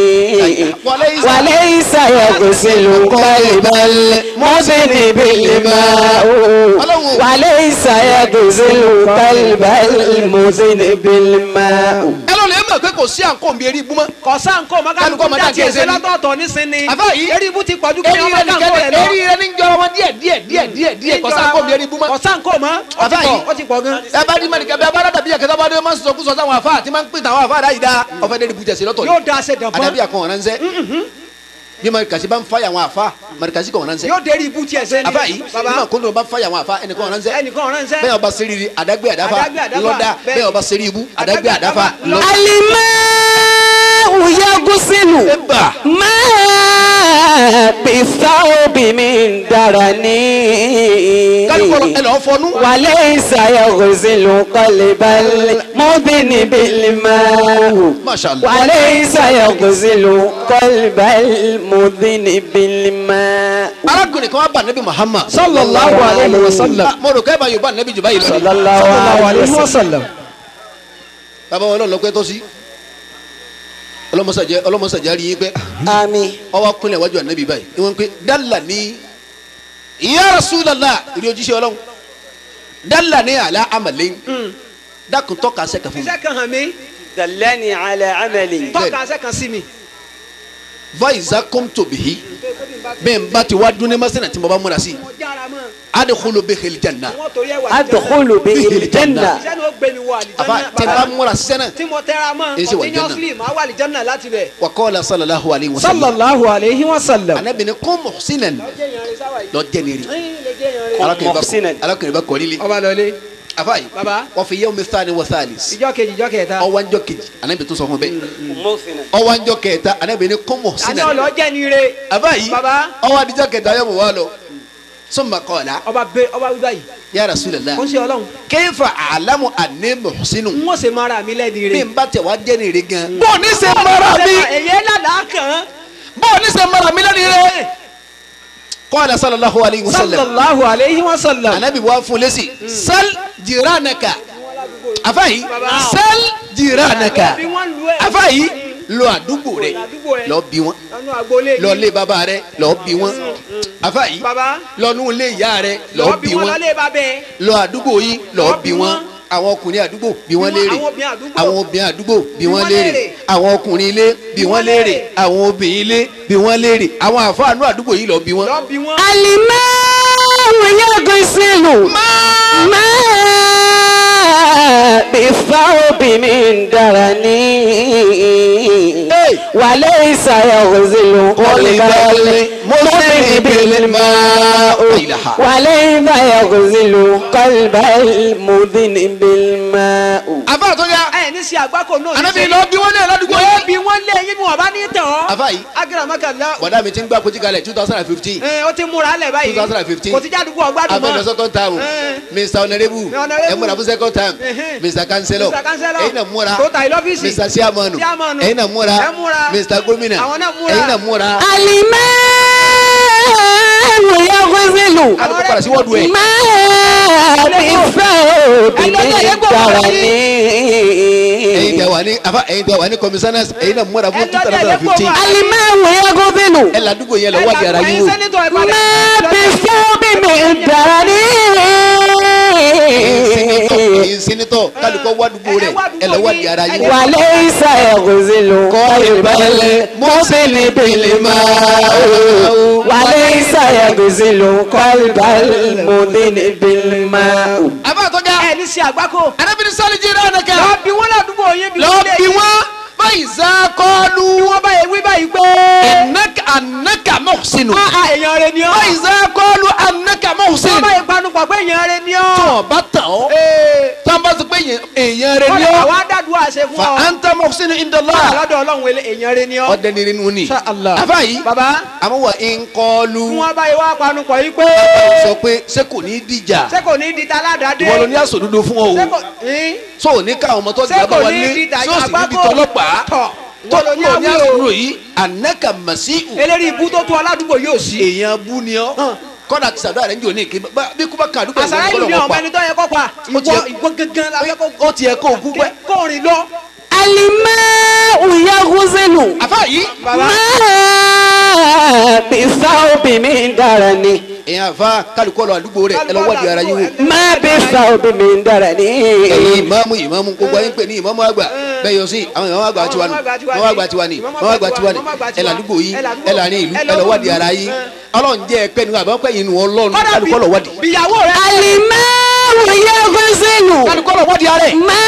وليس يغسل قلب المذنب الماء وليس يغسل قلب المذنب الماء ẹ lọ lè mọ̀ pé kò sí àǹkó mi eré ibú mọ́ kọ̀sán kò mọ́ Kálukú kálukú ọmọdé dá àti tiẹ̀ ẹsẹ̀ ṣe ni. lọ́tọ̀ọ̀tọ̀ nísìnyí. Àbá yìí. eré ibú ti pọ̀jù kí eré ọmọ rẹ dá nǹkó rẹ̀ ní lọ. eré rẹ ní jọra wọn díẹ̀ díẹ̀ díẹ̀ díẹ̀ díẹ̀ kò sí àǹkó mi eré ibú mọ́. kọ̀sán kò mọ́ ó ti Àbá pọ̀ yìí. ó ti pọ̀ gan. ẹ bá rí mẹ́rin kẹ́bí abáradà bíi ẹ̀kẹ́tà bá dé máa ń sọ kúsọ sáwọn àfa àti máa ń pè tàwọn àfa àdáyìí dá ọ̀fẹ́ dé ibùjẹ̀ sí lọ́tọ̀ yóò da ṣe dàn àdàbí fún. àkàn ọ̀ràn ńsẹ́ bí marikasi bá ń fa àwọn àfa marikasi kàn ọ̀ràn ńsẹ́ yóò dérí ibú tiẹ̀ ṣe ni. àfa yìí bí baba màkúndùn bá ń fa àwọn àfa ẹnìkan ọ̀ràn ńsẹ́ ẹnìkan ọ̀ràn ń sẹ́. bẹ́ẹ̀ ọba seriri àdágbé àdáfa Àdágbé àdáfà, ńlọ́dà bẹ́ẹ̀. bẹ́ẹ̀ ọba seri ibu àdágbé àdáfa àdáfà, ńlọ́dà. الماء يغسل Ẹ̀bà. ما بالثوب من درني kálukú ẹ lọ́ọ́ fọnú. وليس يغسل قلب المذنب الماء Masha Allah. وليس يغسل قلب المذنب الماء arákùnrin kan wá bá nabi muhammad. sallallahu alayhi wa sallam. mo rò kẹ́ bá yorùbá nabi jù báyìí lọ. صلى ni. الله sallallahu عليه alayhi wa وسلم sallam. bàbá wọn lọ́ọ́ pẹ́ tó sí. ọlọ́mọsàjẹ́ ọlọ́mọsàjẹ́ rí yín pẹ́. آمين ọwọ́ kúnlẹ̀ wájú ànábì báyìí ni wọ́n ń pẹ́ dálà ní ya Rasulullah ìdí ojúṣe ọlọ́run dálà ní àlá àmàlẹ́ dákun tọ́ka sẹ́kà fún mi. iṣẹ́ kan hàn mí دلني على عمل tọ́ka iṣẹ́ kan sí mi. vaiza kom tobi hi bẹ́ẹ̀ n bá ti wá dún ní masina tí mo bá múra sí i mo jára mọ́ adkhulu bihi aljanna wọ́n torí ẹ̀ wà. أدخل به الجنة iṣẹ́ ni ó gbé mi wọ àfa tí n bá àlìjánná. múra sísẹ́ náà tí mo tẹ́ra mọ́ Èsì wà continuously máa wà àlìjánná láti bẹ̀. wa qala sallallahu alayhi wa sallam sallallahu alayhi wa sallam. anabi ni kun muhsinan jẹ́ yan rẹ̀ sáwà yìí. lọ jẹ́ nìyí ẹ̀yin lè jẹ́ yan rẹ̀. alákùnrin bá muhsinan. alákùnrin bá kọ́ líle ọba lọlé afa yìí baba wa fi yawmi thani wa thalis ìjọ kejì ìjọ kẹta. ọwọ́ njọ́ kejì anabi tó sọ fún bẹ́ẹ̀ موثنا ọwọ́ njọ́ kẹta anabi ni kun àní muhsinan ọlọ jẹ́ ni re. afa yìí baba ọwọ́ adijọ́ kẹta yẹ mọ̀ wá lọ summa qala ọba bẹ ọba wíwá yìí. ya rasulallah ó ń ṣe ọlọ́run. kayfa a'lamu anni muhsinu n ó ṣe mara mi lẹ́ni bí re. n bá tẹ̀ wá jẹ́ nìyí gan. bó o ní ṣe mara mi èyí ládàá kàn. bó o ní ṣe mara mi lẹ́nu rẹ̀. qala sallallahu alayhi wa sallam sallallahu alayhi wa sallam. anabi wa fún lẹ́sì sal jiranaka afayi sal jiranaka bí wọ́n lu ẹ̀. afayi lọ àdúgbò rẹ àdúgbò rẹ̀. lọ bí wọn lọ́nu agboolé. lọ lé bàbá rẹ lọ bí wọn afayi baba lọ nú lé ìyá rẹ lọ lọ́ọ́ bí bí wọ́n wọn lọ́lé bá bẹ́ẹ̀. lọ àdúgbò yìí lọ bí wọn àwọn ọkùnrin àdúgbò bí wọn léèrè àwọn obìnrin àdúgbò. àwọn obìnrin àdúgbò bí Bí wọn wọ́n léèrè léèrè. àwọn ọkùnrin ilé bí wọn léèrè àwọn obìnrin ilé bí wọn léèrè àwọn àfáànú àdúgbò yìí lọ bí wọn. lọ́ọ́ bí wọ́n. الماء يغسل ما بالثوب من درني وليس يغسل قلب المؤمن بالماء وليس يغزل قلب المذنب الماء afa àtọ́jà ẹ ní sí àgbákò náà anabi lọ bí wọn lé ládùúgbò wọ́n yìí. bí wọ́n lé yín wọn bá ní tàn ọ́. afa yìí agaramakala bọ̀dá mi ti ń gbà kojú kalẹ̀ two thousand and fifteen ẹ ó ti múra lẹ̀ báyìí 2015. kò ti jádùúgbò ọgbádùn abẹ́lẹ̀ mọ́. second time Eh. mr honourable Honourable. ẹ múra fún second time Ehe. mr councillor Mr. Councillor. ẹ̀yin náà múra tó ta ilé ọ́fíìsì. mr chairman Chairman. ẹ̀yin náà múra Ẹ múra. mr gómìnà Àwọn náà múra. ẹ̀yin náà múra. الماء يغزل kálukú padà sí wọ́ọ̀dù ẹ̀. ما بالثوب من ẹ̀yin tẹ الدرن wà ní afa ẹ̀yin tẹ wà ní commissioners ẹ̀yin náà múra fún Ẹ two lọ́dẹ̀ thousand and lẹ́kọ̀ọ́ fifteen. wa. الماء يغزل ẹ ládùúgbò yẹn lọ wádìí ara yín wò. sẹ́nitọ̀ ẹ̀ padà. ما بالثوب من الدرن ẹ̀yin sẹ́nitọ̀ kálukú wádùúgbò rẹ̀ ẹ lọ wádìí ara yín wò. وليس يغزل قلب المذنب الماء وليس يغزل قلب المذنب الماء afa àtọ́jà ẹ ní sí àgbákò. arábìnrin sálí jí náà nìkan lọ bí wọ́n ládùúgbò yín bí lọ wọ́n lé bí yín. wọn báyìí sá kọlu bí wọ́n bá yẹ wí báyìí pé. anaka anaka mọ̀sínú a a èèyàn rẹ ni ọ́. báyìí sá kọlu anaka wọ́n mọ̀sínú. bá yẹ panupọ̀ pé èèyàn rẹ ni tí ọ́. wọn bá tàn ọ́ tí wọn bá sọ pé èèyàn- èèyàn rẹ ni kọ́lá ọ́ àwa dàdúrà ṣe fún fa ọ. anta mọ̀sínú kọ́lá indọ́lá lọ́dọ̀ ọlọ́run wẹlé èèyàn rẹ ni ọ́. ọdẹ ni nínú ni Insha Allah. afa yìí baba àmọ́ wà ń kọlu fún wọn bá yẹ wá panupọ̀ yìí pé. sọ pé ṣé kò ní í dìjà ṣé kò ní di ta aládàáde. ìwọ ló ní àsòdodo fún ọ ṣé o kò ní. tó o ní káwọn ọmọ tó ṣé dìgbà bá kò wà ní ní di tí ta ó sì ní di àgbákò. tọlọ́pàá tọ̀ tó wọ́n ló ní o ní àwí o. àsòdodo yìí anaka masiu eléyìí ibú tó tó aládùúgbò yóò sí. èèyàn bú ni ọ kọ́dà ti sàdúrà rẹ̀ ń jò ní ìké bá- bí kú bá kan àdúgbò àṣàrà ìlú ni ìwọ̀n ọmọ pa ẹni tó yẹ kó pa Ó ti ìwọ yẹ- ìwọ gangan la fẹ́ kó ó ti yẹ kó o kú pẹ́ kó rìn lọ. الماء يغزل àfa yìí baba ما بالثوب من درن èèyàn àfa kálukọ́ lọ àdúgbò rẹ̀ ẹ lọ wádìí ara yín wò. ما بالثوب من درن ẹ̀yin ìmáàmù ìmáàmù gbogbo ayé ń pè ní ìmáàmù àgbà bẹ́ẹ̀ yọ sí àwọn ìmáàmù àgbà tiwa nù ìmáàmù àgbà tiwa ni ìmáàmù àgbà tiwa ni ẹ̀ làdúgbò yìí ẹ̀ làrin ìlú ẹ̀ lọ wádìí ara yín ọlọ́run jẹ́ ẹ̀pẹ́ nu àbá pẹ́ yín nu ọlọ́run kọ́dà kálukọ́ lọ wádìí bìyàwó rẹ. الماء يغزل kálukọ́ lọ wádìí ara ẹ̀. ما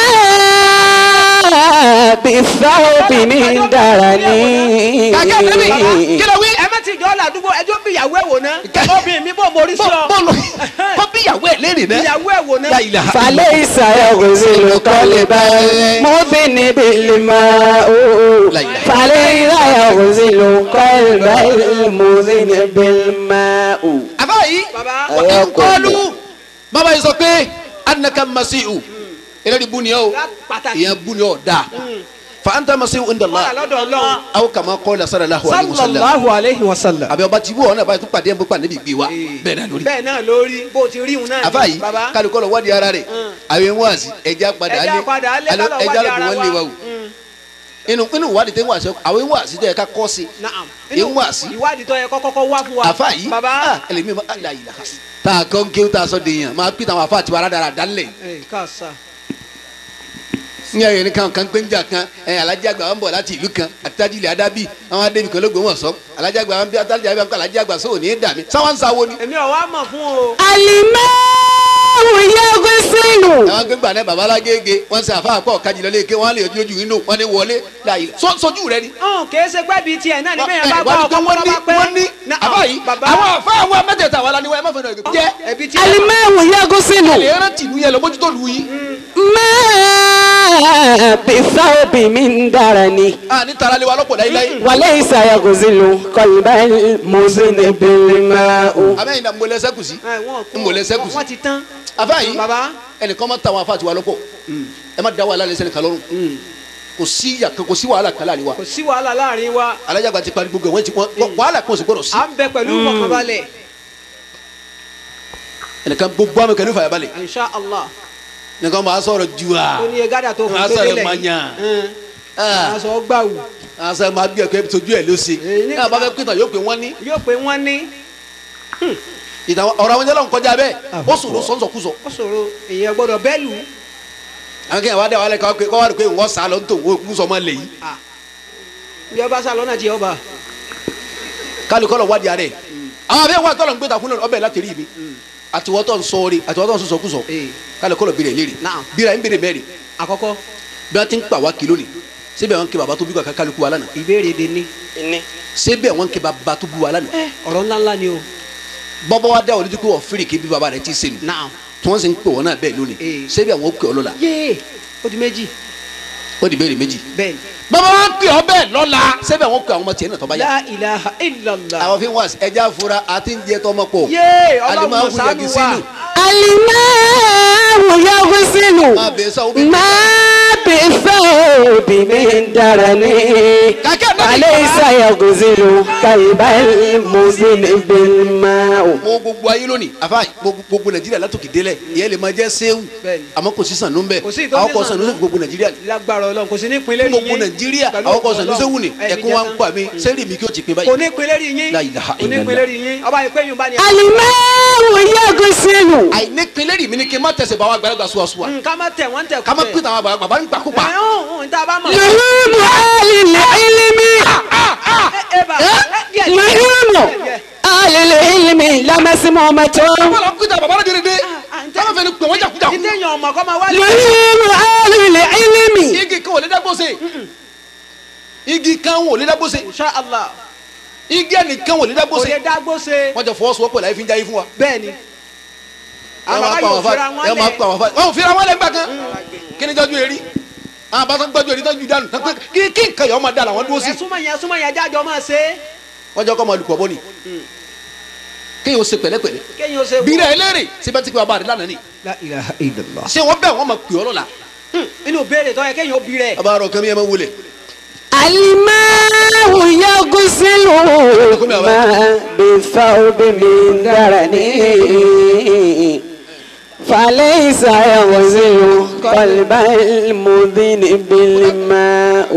بالثوب من درن kàkẹ́ ẹ̀mí kí ló wí. ẹ má ti jọ ládùúgbò ẹjọ́ bìyàwó ẹ̀ wò ná. obìnrin mi bò mórí sí ọ. bọ́ọ̀lù kọ́ bíyàwó ẹ̀ léèrè náà. bìyàwó ẹ̀ wò ná. La ilaha فليس يغزل قلب المذنب الماء لا إله. فليس يغزل قلب المذنب الماء àbá yìí baba Ẹ kọlu bàbá yìí sọ pé anaka masiu eléyìí bú ni ọ́ pàtàkì. ìyẹn bú ni ọ́ dáa fa anta masiu kọ́lá indala lọ́dọ̀ ọlọ́run. aw kama qala sallallahu alaihi wasallam sallallahu alayhi wa sallam. àbí ọba tí ibú ọ̀nà báyìí tó pàdé ẹ̀ bó pàdé bí gbé wa bẹ́ẹ̀ náà lórí. bẹ́ẹ̀ náà lórí bó o ti rí un náà. àfa yìí baba kálukọ́ lọ wádìí ara rẹ̀ àwọn ewu àti ẹja padà ẹja alẹ́ padà alẹ́ alẹ́- kálọ̀ ẹja wádìí ara lọ́kùnrin wọn lé wa wa. o inú inú ìwádìí tẹ́ ń wà sọ àwọn ewu àti tó yẹ ká kọ́ sí naam. Ewu wá sí. ìwádìí tó yẹ kọ́kọ́ wá fún wa. àfa yìí baba. ah, ẹlẹ́mi ma ala yìí la tá a kọ́ ń kéwù tá a sọ dèèyàn máa pín àwọn afa àti wàrà dára dálẹ̀ ẹ káàsà. ní ẹ̀yẹ ní kan kan gbẹ́njà kan ẹ̀ alájà àgbà wọn bọ̀ láti ìlú kan àti tájì ilẹ̀ adábì àwọn adébì kan lóògbé wọn sọ alájà àgbà wọn bí atájà àgbà kan alájà àgbà sóò ní í dà mí sáwọn ń sáwó ni. èmi ò wá mọ̀ fún o. الماء يغسل àwọn gbẹgbà náà baba alágége wọn ṣe àfa àpọ̀ kájí lọ léèké wọn lè yọjú lójú inú wọn ní wọlé láàyè So- sojú rẹ ni. ọ̀hún kì í ṣe pẹ́ bíi tiẹ̀ náà ní bẹ́ẹ̀ yẹn bá Ẹ, gbọ́ wọ́n ní ọkọ̀ wọ́n ní bá pẹ́. wọ́n ní Naam, àfa yìí baba àwọn àfa àwọn mẹ́tẹ̀ẹ̀ta wà lánìí wọ́n ẹ má fẹ́ náà jẹ́ ẹbí tiẹ̀. الماء يغسل lè rántí ìlú yẹn lọ mójútó lu yìí. ما بالثوب من درن a ní tara lé wa lọ́pọ̀ láíláí. وليس يغزل قلب المذنب الماء abẹ́yìn náà mo lẹ sẹ́kù sí. Ẹ, wọ́n kú. n mo lẹ sẹ́kù sí. wọ́n ti tán. àfa yìí baba ẹnìkan máa ta àwọn afa àti wa lọ́pọ̀ ẹ má da wàhálà lẹ́sẹ̀ nìkan lọ́rùn kò sí yàtọ̀ kò sí wàhálà kan láàrin wa kò sí wàhálà láàrin wa. alájàgbà ti parí gbogbo ẹ̀ wọ́n ti wọ́n wàhálà kan ò sì gbọ́dọ̀ sí. à ń bẹ pẹ̀lú ìfọkànbalẹ̀. ẹnìkan gbogbo àmì kẹ́lẹ́ fàyà balẹ̀ insha allah. ẹnìkan máa sọ̀rọ̀ ju wa ó ní egada tó fún Máa sọ̀rọ̀ gbélé máa lẹ́yìn. yàn. Ẹn. Ah. máa sọ gbàwù. àṣà máa bí ẹ̀kọ́ tójú ẹ̀ ló ṣe Èyí ní- ní àbá fẹ́ pìtàn yóò pé wọ́n ní yóò pé wọ́n ní. ìtàn ọ̀rọ̀ àwọn jẹ́lọ̀ kọjá bẹ́ẹ̀ ó sùn ló sọ́nsọ̀kúsọ. ó ṣòro èèyàn gbọ́dọ̀ bẹ́ẹ̀ lù. àwọn kẹ́hìn wá dé wàhálà kọ́ kọ́ wá rí pé wọ́n sá lọ tó wọ́n kú sọmọ lè yìí. bí ọba sá lọ́nà tí ọba. kálukọ́ lọ wádìí ààrẹ àwọn abẹ́ wọn tọ́lọ̀ ń gbé takun náà ọbẹ̀ láti rí mi àtiwọ́tọ̀ ń sọ́ọ́rí àtiwọ́tọ̀ ń sọ́sọ́kúsọ Ee. kálukọ́ lọ bèrè léèrè Naam. bíra ń bèrè mẹ́rin àkọ́kọ́ bí wọ́n ti ń pa wá kìló ni síbẹ̀ wọn kí baba tó bí wa kálukú wa lánàá ìbéèrè de ní. Ini. síbẹ̀ wọn kí baba tó bí wa lánàá ọ̀rọ̀ ńlá ńlá ni o. bọ́bọ́ wa dá wọlé tó kó wọ́n fèrè kí bí baba rẹ̀ ti sè nù naam. tí wọ́n sì ń pè wọ́n náà bẹ́ẹ̀ lónìí Ee. síbẹ̀ wọn kí ọ lọ́la yéé ó di méjì. ó di béèrè méjì bẹ́ẹ̀ ni. bọ́bọ́ wa kí ọ bẹ́ẹ̀ lọ́la síbẹ̀ wọn kí àwọn ọmọ tiẹ̀ náà tọ́ bá yá la ilaha illallah. àwọn fi wá ẹja fura àti ń jẹ tọmọ pọ̀ yéé Alimahu ọlọ́run ṣàánú wa. yagisilu. الماء يغسل máa bẹ̀ sọ omi ما بالثوب من درني وليس يغسل كلب المزن بالماء mo gbogbo ayé lónìí àfa gbogbo gbogbo nàìjíríà látòkè délẹ̀ ìyẹn lè máa jẹ́ sẹ́wù Bẹ́ẹ̀ni. àmọ́ kò sí sànú bẹ́ẹ̀ Kò sí ìtọ́jú àwọn kò sànú. sànú sí gbogbo nàìjíríà lágbára ọlọ́run kò sí ní ìpínlẹ̀ yìí. gbogbo nàìjíríà àwọn kò sànú sẹ́wù ni ẹ̀kún wa ń pa mi sẹ́rì mi kí o ti pin kò báyìí. ní ìpínlẹ̀ yìí La yín. ilaha kò ní ìpínlẹ̀ yìí yín. ọba ìpè yín bá ní. الماء يغسل àìní pinlẹ̀ rì mí ni kí n má tẹ̀sẹ̀ bá wa gbàlagbà suwasuwa nǹkan má tẹ̀ wọ́n tẹ̀ ká má pín tàwọn àgbàlagbà bá ń gbà kópa. ẹ̀ ń ń tá a bá mọ̀. لحوم أهل العلم ẹ bá ẹ díẹ̀ díẹ̀. لحوم أهل العلم لمسمومة bọ́lá kúta bàbá rẹ̀ dèrè dé bọ́lá fẹ́ ni pè wọ́n jàkújàkú. títí èèyàn ọmọ kọ́ máa wá lé. لحوم أهل العلم igi kan ò lè dágbó se igi kan ò lè dágbó se insha allah igi ẹnìkan ò lè dágbó kò se lè dágbó ṣe. wọ́n jọ fọwọ́sowọ́pọ̀ láyé fi ń jáyé fún wa. bẹ́ẹ̀ ni. ẹ àwọn máa bàbá pa yóò àwọn fira fa wọn ẹ máa lẹ̀. pa àwọn fa wọn ò fira wọn lẹ gbà kan kí ni jọjú eri àwọn bá sọ gbọjú eri tọjú dànù tán pé kí kí nǹkan yọ ọmọ dà làwọn dúró sí ẹ súnmọ́ yẹn súnmọ́ yẹn jájọ máa ṣe é. wọn jọ kọ́ ọmọ olùkọ́ bọ́ ni kéèyàn ó ṣe pẹ̀lẹ́pẹ̀lẹ́ kéèyàn ó ṣe. bí rẹ̀ ẹlẹ́rìí síbẹ̀ tí kò bá rẹ̀ lánàá ni la ilaha illallah. ṣé wọ́n bẹ̀ wọ́n máa pè ọ́ lọ́la inú béèrè tó yẹ kéèyàn ó bí rẹ̀. a bá rọ kẹ́mi ẹ̀ máa wọlé الماء يغسل ما بالثوب من درني فليس يغسل قلب المذن بالماء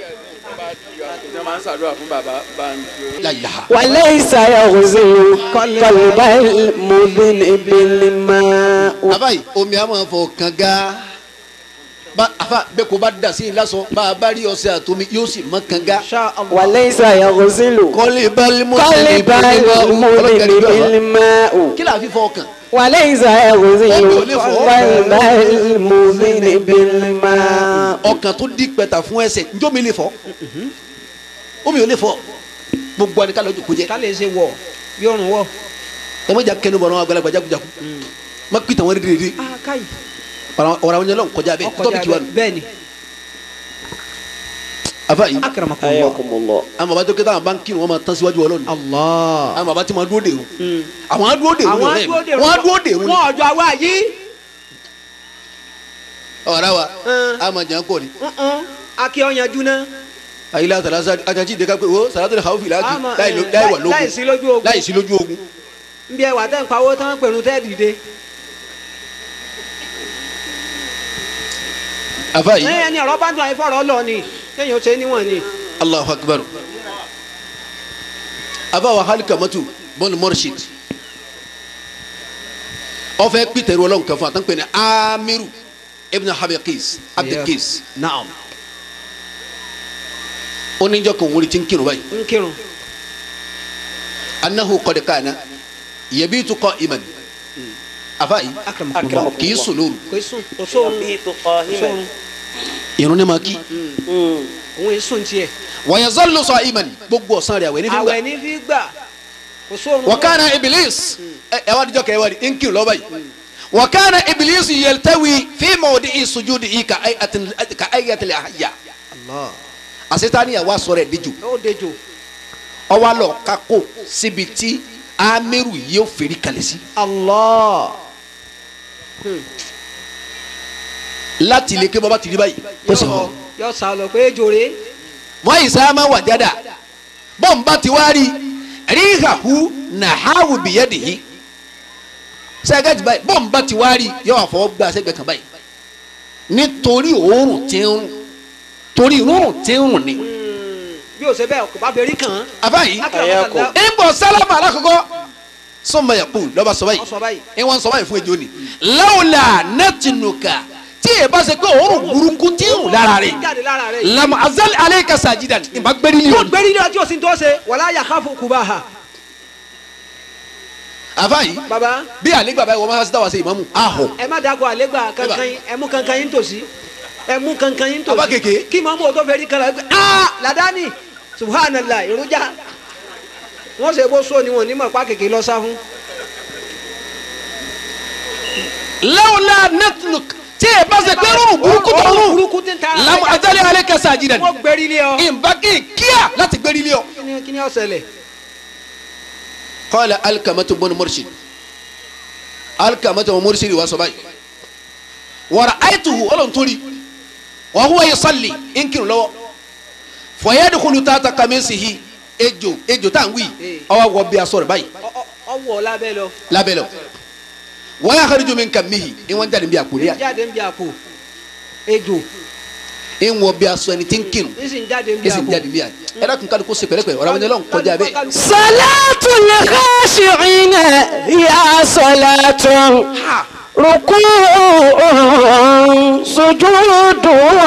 láyìláha وليس يغسل قلب المذن بالماء àbáyé omi a máa fọ kànga bá àfa bẹ́ẹ̀ kó bá dà sí i lásán bá a bá rí ọṣẹ àtomi yóò sì mọ́ kànga insha allah. وليس يغسل kọ́lé balẹ̀ mọ́ قلب المذن بالماء kí la fi fọ ọkàn وليس يغسل قلب المذن بالماء ọkàn tó di pẹ̀tà fún ẹsẹ̀ njó mi lè fọ omi ò lè fọ gbogbo ẹni ká lọ́jọ́ kó jẹ ká lè ṣe wọ̀ bí ọrùn wọ̀. ẹ má jà kẹnu bọ̀ náà àgbàlagbà jagunjagun má pìtàn wọn rí rí ah káyì. ọ̀rọ̀ àwọn yẹn lọ́n kọjá bẹ́ẹ̀ tọ́bi kí wà nù. bẹ́ẹ̀ ni. afa yìí akramakumullah. حياكم الله àwọn bàbá tó kẹta àwọn báńkì wọn máa tán síwájú ọlọ́run allah. àwọn bàbá tí wọn dúró dè o àwọn á dúró dè o àwọn ní adúró dè ọ̀rẹ́ mi wọn á dúró dè o ní wọn ọjọ́ àwa yìí. ọ̀rá wa Mm. a máa jẹ́ kọ́ ni akí ọ̀yanjú náà. ayílá àtàlásá àtàjì ìdẹ́ka pé o sàrátì lè hàwọ́ fìlà Àmọ́, láì eh, láì wà lógun láì sí lójú ogun. láì sí lójú ogun ń bí ẹwà tẹ́ ń pawó tán pẹ̀lú tẹ́ dìde. afa yìí ẹ̀yìn ẹni ọ̀rọ̀ bá ń tún àyífọ̀rọ̀ lọ ni kéèyàn ó ṣe níwọ̀n ni. allahu akbar afa wa hali kamatu bọ́ọ̀lù mọ́rṣid ọfẹ peter ọlọ́run kan fún àtàkùn ní amiru ibn habakis abdulkis naam. oníjọ kan wọlé tí ń kírun báyìí ń kírun. anahu qad kana yabitu qa'iman afa yìí akramakumullah. kì í sùn lóru kò í sùn kò sóorun. يبيت kò قائما sóorun. irun ní ma kí مم. òun yìí sùn tiẹ̀. wa yazallu qa'iman gbogbo ọ̀sán rẹ̀ àwẹ̀ ní fi gbà àwẹ̀ ní fi gbà. kò sóorun. wa kana iblis ẹ ẹ wá dijọ́ kẹ́ ẹ wá di ń kírun lọ́ba yìí wa kana iblis yaltawi fi mawdi'i sujudihi ka ayatin ka ayatil ahya allah. àṣetánì yà wá sọ̀rọ̀ ẹ̀ díjù ó dejò. ọwọ́ lọ kakó síbi tí amiru yóò fèrè kalẹ̀ sí allah. láti ilé ké bọ́bá ti rí báyìí ó sì hàn yọ yọ sá lọ pé jòrè. wọ́n yìí sáà máa wà jáda bọ́ǹbà ti wá rí ríhàhù nàháwù bìyẹ́dìhì sẹ́gẹ́tì báyìí bọ́ǹbà ti wá rí yọ àfọwọ́ gbà sẹ́gbẹ̀ kan báyìí nítorí òórùn tí ń rùn torí òórùn tí ń rùn ni bí o ṣe bẹ́ẹ̀ kò bá bẹ̀rí kàn án. àbáyìí akramakumullah. ń bọ̀ sálámà alákọ̀ọ́kọ́ sọ́mọ yẹ̀kú lọ́ba sọ báyìí Ó sọ báyìí. ẹ wọn sọ báyìí fún ejò ni lawla natinuka tí ẹ bá ṣe pé òórùn burúkú tí ń rùn lára rẹ̀ jáde lára rẹ̀. lam azal alayka sajidan ìbá gbẹ́rí ní yóò òní. gbérí ní ọjọ́ sí tó ṣe wàlá yakhafu kubaha. àbáyìí baba bí àlégbà báyìí wọ́n máa ṣe dáwà sí ìmáàmù ahọ̀ ẹ má dàgbọ́ àlégbà kankan yín ẹ mú kankan yín tòsí. ẹ mú kankan yín tó Abá kéke. kí màmú o tó fẹ́ rí kala pé aa ladani subhanallah irunja wọ́n ṣe bó so ni wọn ò ní mọ̀ pa kéke lọ sá fún. lawla natluk tí ẹ bá ṣe pé rúrùn burúkú tó Ọ̀rọ̀ rùn burúkú tí ń ta lamu ajali alẹ kẹsà ajidan wọ́n gbẹ́rí lé ọ. ìbá kí n kíá láti gbérí lé ọ. kí ni- kí ni ó ṣẹlẹ̀. qala alkamatu bọ́nu murshid alkamatu bọ́nu murshid wa sọ báyìí wàrà àìtuhu ọlọ́run torí wa huwa yusalli nkiri lọ́wọ́ fọyẹ́dùkúlù tààtà kàmẹ́sìhì ejò ejò tá à ń wí ọwọ́ wọ bí aṣọ rẹ̀ báyìí Ọ- ọ- ọwọ́ lábẹ́ lọ lábẹ́ lọ wọ́n yà kárìjọ mi nkà mihi ìwọ̀n jáde bí àkùrẹ́ à jáde ń bí àpò ejò ìwọ̀n bí aṣọ ẹni tí ń kírun ń sì ń jáde ń bí ẹsẹ̀ àpò. jáde bí à ẹ dákun kálukú ṣe pẹ̀lẹ́pẹ̀lẹ́ ọ̀rọ̀ àwọn ẹni ọlọ́run kọjá bẹ́ẹ̀. صلاة الخاشعين يا صلاة ركوع سجود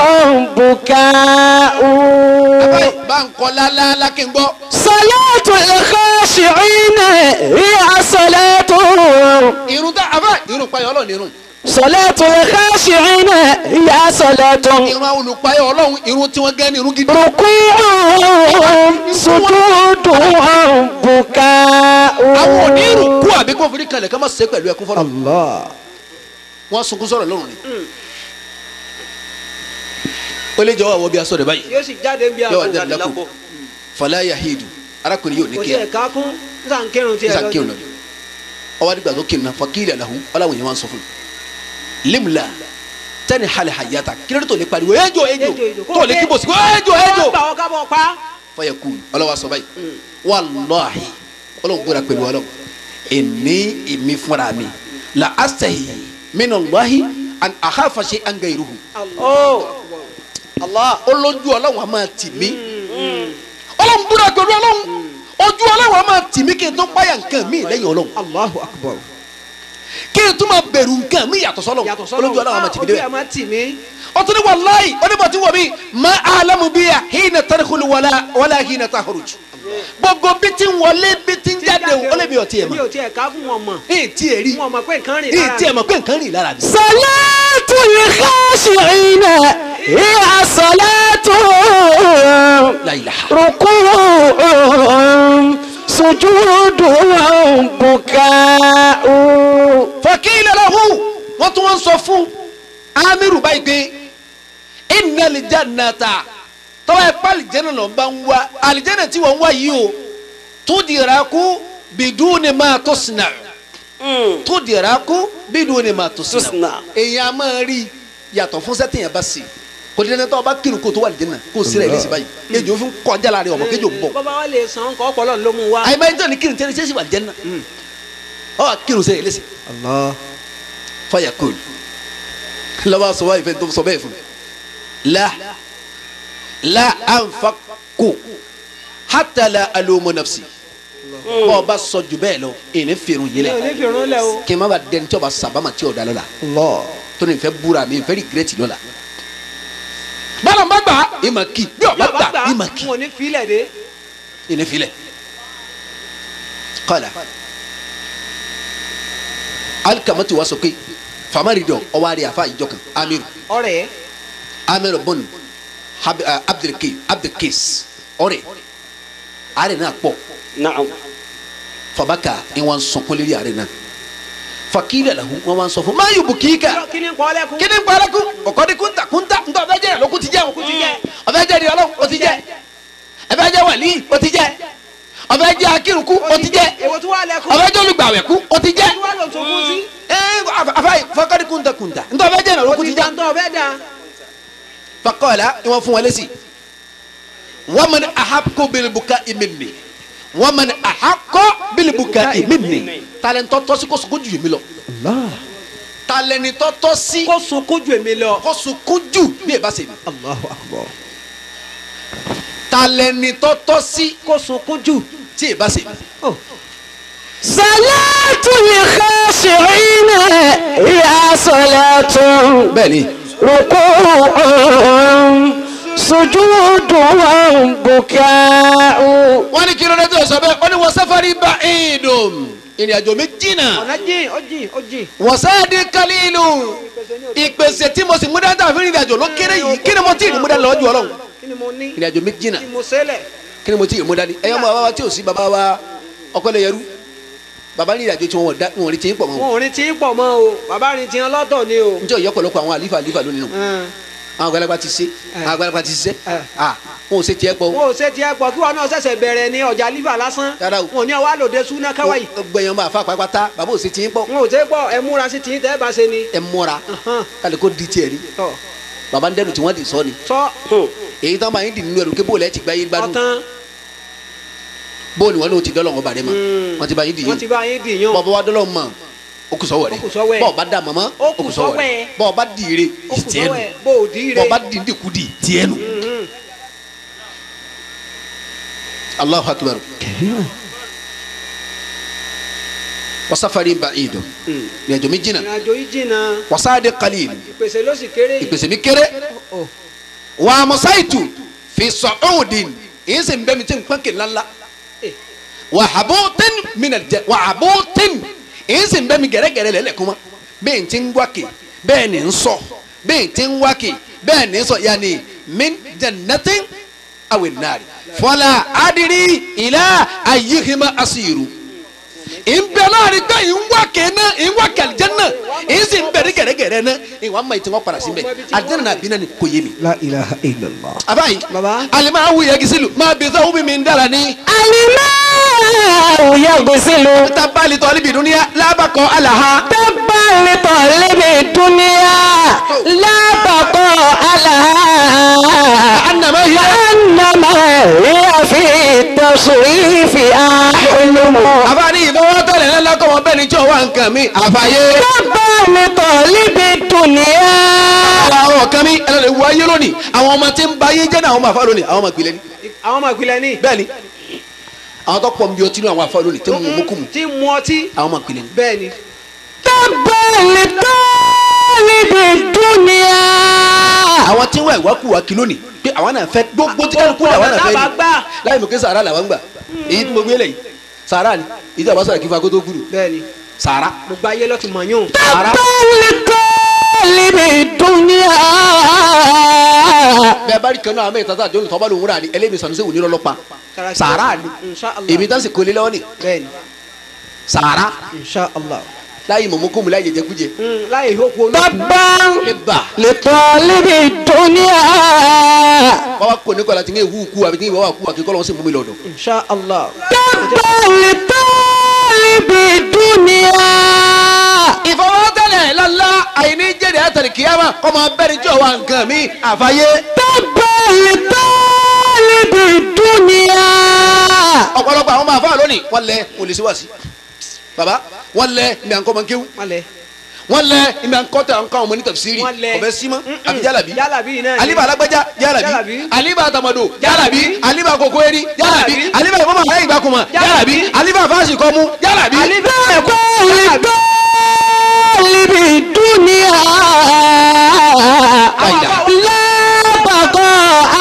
بكاء báyìí bá ń kọ́ lálálá kí n gbọ́. صلاة الخاشعين هي صلاة irun tá àbá irun payọ ọlọ́run irun صلاة الخاشعين هي صلاة irun àwọn olùpayọ ọlọ́run irun tí wọ́n gẹ́ ní irun gidi. ركوع سجود بكاء àwọn onírun kú àbí kó forí kalẹ̀ ká má ṣe pẹ̀lú ẹkún fọlọ́. Allah. wọ́n sunkún sọ̀rọ̀ lọ́rùn ni. ó lè jọ̀wọ́ àwọ̀ bí aṣọ rẹ̀ báyìí. yóò sì jáde ń bí yóò wá àpò. jáde lápò fàlà yahidu arákùnrin yóò ní kò kíá tiẹ̀ ká kún nísà ń kírun tiẹ̀ nísà kírun lọ. ọwọ́ adigun àti kírun náà fakílẹ̀ làhùn ọláwọ̀ yẹn wá ń sọ fún un. limla tẹ́ni hali hayata kílódé tó lè pariwo ejò ejò tó lè kíbo sí ejò ejò. gbà wọ́n kábọ̀ pa. fọyẹ kú ọlọ́wọ́ sọ báyìí wàláhi ọlọ́run gbọ́dọ̀ pẹ̀lú ọlọ́run ẹni èmi fúnra mi la asahi minna wáhi an ahafase an gairuhu Allah. olójú ọlọ́run a máa tì mí ọlọ́run gbọ́dọ̀ pẹ̀lú ọlọ́run ojú ọlọ́run a máa tì mí kí n tó páyà nǹkan mi lẹ́yìn ọlọ́run Allahu akbar. kí n tó máa bẹ̀rù nǹkan mi yàtọ̀ sọ́lọ́run yàtọ̀ sọ́lọ́ olójú ọlọ́run a máa tì mí ojú ẹ̀ débẹ̀ máa tì mí. ọtún ní wàláyì onímọ̀tí wọ̀ mí má alamu bíyà hínà tẹ́lifùlù wàlá wàlá hínà tahuruj gbogbo bí ti ń wọlé bí ti ń jáde ó lè mi ò tiẹ̀ mi mọ̀ ò tiẹ̀ ká fún wọn mọ̀. èyí tiẹ̀ rí wọn mọ̀ pé nǹkan rìn èyí lára tiẹ̀ mi. mọ̀ pé nǹkan rìn lára mi. صلاة الخاشعين هي صلاة La ilaha. ركوع سجود بكاء fakila lahu wọ́n tún wọ́n sọ fún amiru báyìí pé inna aljannata tọ́wọ́ ẹ̀ pa alìjẹ́nà lọ́n bá ń wá alìjẹ́nà tí wọ́n ń wá yìí o tudiraku biduni ma tusna tudiraku biduni ma tusna تصنع èyàn a máa rí yàtọ̀ fún sẹ́tìyàn bá sí kò dídẹ́ tó o bá kírun kó o tó wà alìjẹ́nà kó o síra ẹ̀ lẹ́sìn báyìí ejò fi ń kọjá láàrin ọmọ kéjò ń bọ̀ bọ́bá wa lè san kọ́ ọpọlọ ló mú wa. àyè máa ń jẹ́ ní kírun tẹ́lẹ̀ sẹ́sì wà alìjẹ́nà ọ wà kírun sẹ́yìn lẹ́sìn Allah. fayakul lọ́wọ́ sọ wáyé fẹ́ tó sọ bẹ́ẹ̀ fún mi la la anfaku hatta la alumu nafsi bọ́ ọ bá sọ jù bẹ́ẹ̀ lọ ìní fèrè yìí mi ò ní lẹ̀ fi irun lẹ̀ o. kí n má ba dẹni tí o bá sábàmà tí o da lọ́la Allah. tó ní fẹ́ búra mi fẹ́ rìgírẹ́tì lọ́la bọ́lá má gbà ìmà kì bí o bá gbà ìmà kì wọn ò ní filẹ̀ dé. ìní filẹ̀ kọ́lá alikamati wa sọ pé famari dọ̀ ọwọ́ àríyá fa ìjọ kan amiru ọ̀rẹ́ amir bon Hab- ah, abdulkis abdulkis ọ̀rẹ́ àárẹ̀ náà pọ̀ نعم fabaka ni wọn sọn kó lérí àárẹ̀ náà fakilẹ lahu wọn wá sọ fún maa yóò bu kíkà kí ni ń kọ́ lẹ́kùn. kíni ń parẹ́ kú ọ̀kọ́ni kúnta kúnta ntọ́ ọ̀fẹ́ jẹ́ lókun ti jẹ́ òkun ti jẹ́ ọ̀fẹ́ jẹ́ di ọlọ́run ó ti jẹ́ ọ̀fẹ́ jẹ́ wàlí ó ti jẹ́ ọ̀fẹ́ jẹ́ akírùkú ó ti jẹ́ èwo tí wàá lẹ́kùn. ọ̀fẹ́ jẹ́ olùgbàwẹ̀kú ó ti jẹ́ tí wàá lọ sọkún sí. ẹ̀ afẹ́ fọkọ́ni kúnta kúnta ntọ́ ọ̀fẹ́ jẹ́ lókun ti jẹ́ jàǹtọ̀ ọ̀fẹ́ da. fakọ́ọ̀lá ni wọ́n fún wọn lẹ́sìn wọ́n mọ̀ ní ahakó bilibuka imini wọ́n mọ̀ ní ahakó bilibuka imini talentọ́ tọ́sí kó sunkún jù mí lọ talentọ́ tọ́sí kó sunkún ju èmi lọ. kó sunkún jù bí ẹ bá ṣe mi Allahu akbar. talentọ́ tọ́sí kó sunkún jù. tí ẹ bá ṣe mi. صلاة الخاشعين هي صلاة bẹ́ẹ̀ni ركوع سجود بكاء wọ́n ní kí ló dé tó sọ bẹ́ẹ̀ wọ́n ní wọ́n sáfárì bá ìdùn ìrìn àjò mi jìnnà ọ̀nà jìn ó jìn ó jìn. wọ́n sáàdì kálílù ìpèsè tí mo sì mú dání tàbí ìrìn àjò ló kéré yìí kí ni mo tí ì mú dání lọ́jọ́ ọlọ́run kí ni mo ní ìrìn àjò méjì náà kí mo sẹ́lẹ̀ kí ni mo tí ì mú dání ẹ̀yọ́ mọ bàbá wa tí ò sí bàbá wa ọkọlẹ̀ yẹrú bàbá ní ìrìn àjò tí wọn dá wọn rí tí ń pọ̀ mọ́ wọn ò ní tí ń pọ̀ mọ́ o bàbá rìn tí ń lọ́tọ̀ ni o. njẹ́ òye ọ̀pọ̀lọpọ̀ àwọn àlífà àlífà lónìí nù Ẹn. àwọn àgbàlagbà ti ṣe àwọn àgbàlagbà ti ṣiṣẹ́ Eh. ah wọn ò ṣe tiẹ̀ pọ̀ wọn ò ṣe tiẹ̀ pọ̀ kí wọn náà ṣẹ̀ṣẹ̀ bẹ̀rẹ̀ ní ọjà lífà lásán Rárá o. wọn ò ní ọwọ́ àlòdè súná káwáyì gbẹ̀yàn máa fa pàápàá bàbá ò ṣe tiẹ̀ pọ̀ wọn ò ṣe pọ̀ ẹ múra sí tìyín tẹ́ ẹ bá ṣe ni. ẹ mọ́ra Hàn. kálí kó di tiẹ̀ rí tọ́ bàbá ń dẹnu tí wọ́n ti sọ ni sọ èyí tán máa ń dì nínú ẹrù kébò lẹ́ẹ̀ ti gbá yín gbádùn ọ̀tán bóòlù wọn ló ti dọ́lọ́ wọn bàdé ma Mm. wọn ti bá yín dì wọn ti yín bá yín dì yàn bọ́ọ̀ bá wá dọ́lọ́ mọ̀ ó kù sọ́wọ́ rẹ̀ Ó kù sọ́wọ́ ẹ̀. bọ́ọ̀ bá dà mọ́mọ́ Ó kù sọ́wọ́ rẹ̀ ẹ̀. bọ́ọ̀ bá dì ire ó kù tiẹ̀ sọ́wọ́ nù ẹ̀ bó o dì í re. bọ́ọ̀ bá dì ń dìkú dì tiẹ̀ nù Mhm. Allahu akbar wasafari ba'idu ní ẹjọ́ mi jìnnà ìrìnàjò yìí jìnnà wasaade qalil ìpèsè ló sì kéré yìí. ìpèsè mi kéré Ó. wà á mọ̀sáìtù fi sọ̀ọ́dìn èyí sì ń bẹ́ mi tí ń pọ́n kì ńláńlá Eh. wà á bó tẹ́n mi nà jẹ wà á bó tẹ́n èyí sì ń bẹ́ mi gẹ̀rẹ́gẹ̀rẹ́ lẹ́lẹ̀ kuma bẹ́ẹ̀ ti ń wákè bẹ́ẹ̀ ni ń sọ bẹ́ẹ̀ ti ń wákè bẹ́ẹ̀ ni ń sọ yanni min jannatin awi nari fọlá adiri ilá ayihima asiru ìbẹ̀ láàrin pé ìwákè náà ìwákè àlìjẹ́nà èyí sì ń bẹ̀rẹ̀ gẹ̀rẹ́gẹ̀rẹ́ náà ìwà máa ti wọ́n padà sí bẹ́ẹ̀ àlìjẹ́nà náà bí náà ni kò yé mi. la ilaha illallah. abayi Baba. alima awu yẹ gisilu maa bi sọ wumi mi n dara ni. الماء يغسل tabali tọ́lí bi duniya labakọ alaha. تبا لطالب الدنيا لا بقاء لها anama hiya. كأنما هي في التصريف أحلم abani ìfọwọ́ tọ́lẹ̀ náà lọ́kọ̀ wọn bẹ́ẹ̀ ni jọ wá nǹkan mi àfàyè. تبا لطالب الدنيا àwọn kan mi ẹlẹ́dẹ̀ wọ ayé lónìí àwọn ọmọ tí ń ba ayé jẹ́ náà àwọn ọmọ àfa lónìí àwọn ọmọ ìpìlẹ̀ ni. àwọn ọmọ ìpìlẹ̀ ní. bẹ́ẹ̀ ni àwọn tó pọ̀ nbí ọtí ní àwọn àfa lónìí tí mo mú kú mu tí mu ọtí àwọn ọmọ ìpìlẹ̀ ni. bẹ́ẹ̀ ni. تبا لطالب الدنيا àwọn tí wọ́n ìwà kú wa kí lónìí pé àwọn náà fẹ́ gbogbo tí kálukú làwọn náà fẹ́ Bàbá ni gbà. láì mọ̀ kí sàrà làwọn gbà èyí tí mo gbé lẹ́yìn sàrà ni èyí tí a bá sọ̀rọ̀ kí n fa kótó kúrò bẹ́ẹ̀ ni sàrà gbogbo ayé ló ti mọ̀ yún. sàrà لطالب الدنيا bẹ́ẹ̀ bá rí kan náà àmì ìtàtà àjọ ìtọ́ba lòun rà ní ẹlẹ́mi sànúsẹ́ òní lọ́lọ́pàá sàrà ni insha allah èmi tá sì kólé lọ́wọ́ ni bẹ́ẹ̀ ni sàrà insha allah. láyé mọ̀mọ́ kó mu láyé jẹjẹ kújẹ Mm, láyé ìhókù olókùn. تبا ẹ bà لطالب الدنيا bàbá kò ní kọ́lá tí ń wú kú àbí tí ń wá kú àkíkọ́ lọ́wọ́ sí mú mi lọ́dọ̀ insha allah. تبا لطالب الدنيا ìfọwọ́tẹ́lẹ̀ lọ́la àìní jẹ́rìí àtàlì kìyàmá kọ́ máa bẹ́ẹ̀ ni jọ wa nǹkan mi àfàyè تبا لطالب الدنيا ọ̀pọ̀lọpọ̀ àwọn máa fà lónìí wọ́n lẹ wọ́n lè ṣe wá sí baba wọ́n lẹ ìmì àǹkọ́ máa ń kéwú malẹ̀. wọ́n lẹ ìmì àǹkọ́ tẹ àǹkọ́ àwọn onítafsiri Wọ́n lẹ. ọ̀bẹ símọ́ àbí jálàbí jálàbí náà ni. aliba alágbájá jálàbí Jálàbí. aliba tamado jálàbí Jálàbí. aliba koko eri jálàbí Jálàbí. aliba ìfọwọ́ ayé ìgbàkùnmọ̀ jálàbí Jálàbí. aliba fáṣì kọ́mú jálàbí. تبا لطالب الدنيا لا بقاء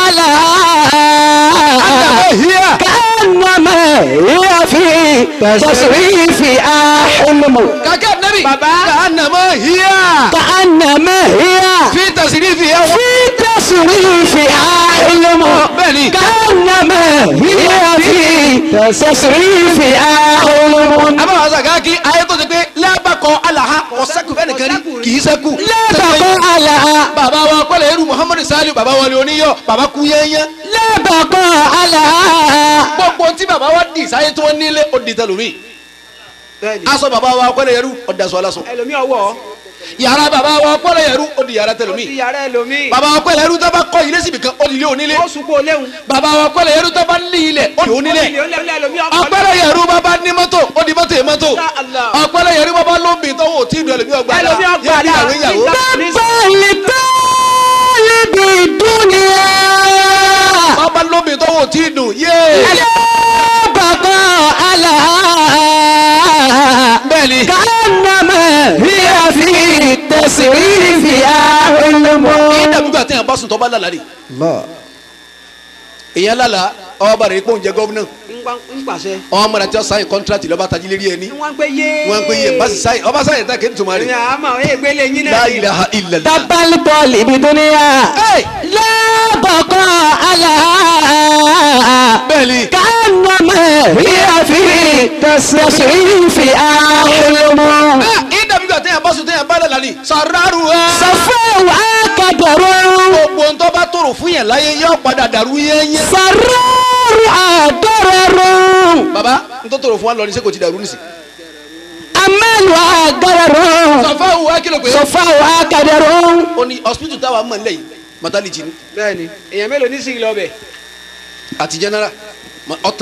لها hiya كأنما هي في تصريف أحلم kàkẹ́ nabi Baba. kàánàmọ́ hiya كأنما هي fi tasirifi yẹ wọ́n. في تصريف أحلم bẹ́ẹ̀ni كأنما هي في تصريف أحلم abawo sagaki ayé tó ti pé lábàkọ alaha ọ̀sẹ́kù bẹ́ẹ̀ nìkan rí kì í sẹ́kù. لا بقاء لها bàbá wa kọ́lẹ̀ eru muhammadu saliu bàbá wa ni oníyọ bàbá kú yẹ́nyẹ́. لا بقاء لها gbogbo tí bàbá wa di sáyé tí wọ́n nílé ó di tẹlumi. bẹ́ẹ̀ ni. aṣọ bàbá wa kọ́lẹ̀ eru ó daṣọ aláṣọ. ẹlòmí ọwọ́ yàrá bàbá wa kọ́lẹ̀ eru ó di yàrá ti tẹlumi. yàrá ẹlòmí. bàbá wa kọ́lẹ̀ eru tó bá kọ́ ilé síbi kan ó di ilé onílé. ó sunkún oléhùn. bàbá wa kọ́lẹ̀ eru tó bá ní ilẹ̀ ó di onílé. ó lé ẹlòmí ọkọ̀ ọ̀pẹ̀lẹ̀ yẹ̀rú bàbá ní mọ́tò ó di mọ́tò yẹ mọ́tò. Insha Allah. ọ̀pẹ̀lẹ̀ yẹ̀rú bàbá lóbi tó wò tí ìlú ẹlòmí ọgbà dá ẹlòmí ọgbà yẹ ìyàwó ìyàwó. لطالب الدنيا bàbá lóbi tó wò tí ìdùn yé. لا بقاء لها bẹ́ẹ̀ni. كأنما هي في التصريف أحلم kí dàbí gbà téèyàn bá sùn tó bá lálàá ni. èèyàn lálàá ọba rẹ̀ pọ̀ ń jẹ gọ́vnà ń pàṣẹ. ọmọ mọ̀nà tí wọ́n sáyìn kọ́ńtrátì lọ́ba tají lérí ẹni wọ́n ń pé yé. wọ́n pe yẹ basi sáyìn ọba sáyìn tá kéde tuma ní rẹ̀ àmọ́ ẹ̀ gbélé yín náà. la ilaha illallah. تبا لطالب دنيا لا بقاء لها bẹ́ẹ̀ni كأنما هي في تصريف أحلم ìdàbí gbà téèyàn bá sùn téèyàn bá dàda ni sàràrù ẹ. صفوا قدر gbogbo ń tọ́ bá tòrò fún yẹn láyé yóò padà dàrú yẹ́nyẹ́. سرار ضرر baba n tó tòrò fún wa lọ ní sẹ́kò ti dàrú nísì. أمل ضرر sọfá wo wá kìlọ̀ pé. صفوا قدر ó ní hospital táwa mọ̀ nílẹ̀ yìí maternity ni bẹ́ẹ̀ni èèyàn mélòó ní sìgìlì ọbẹ̀. àti general ma- ọ̀tán.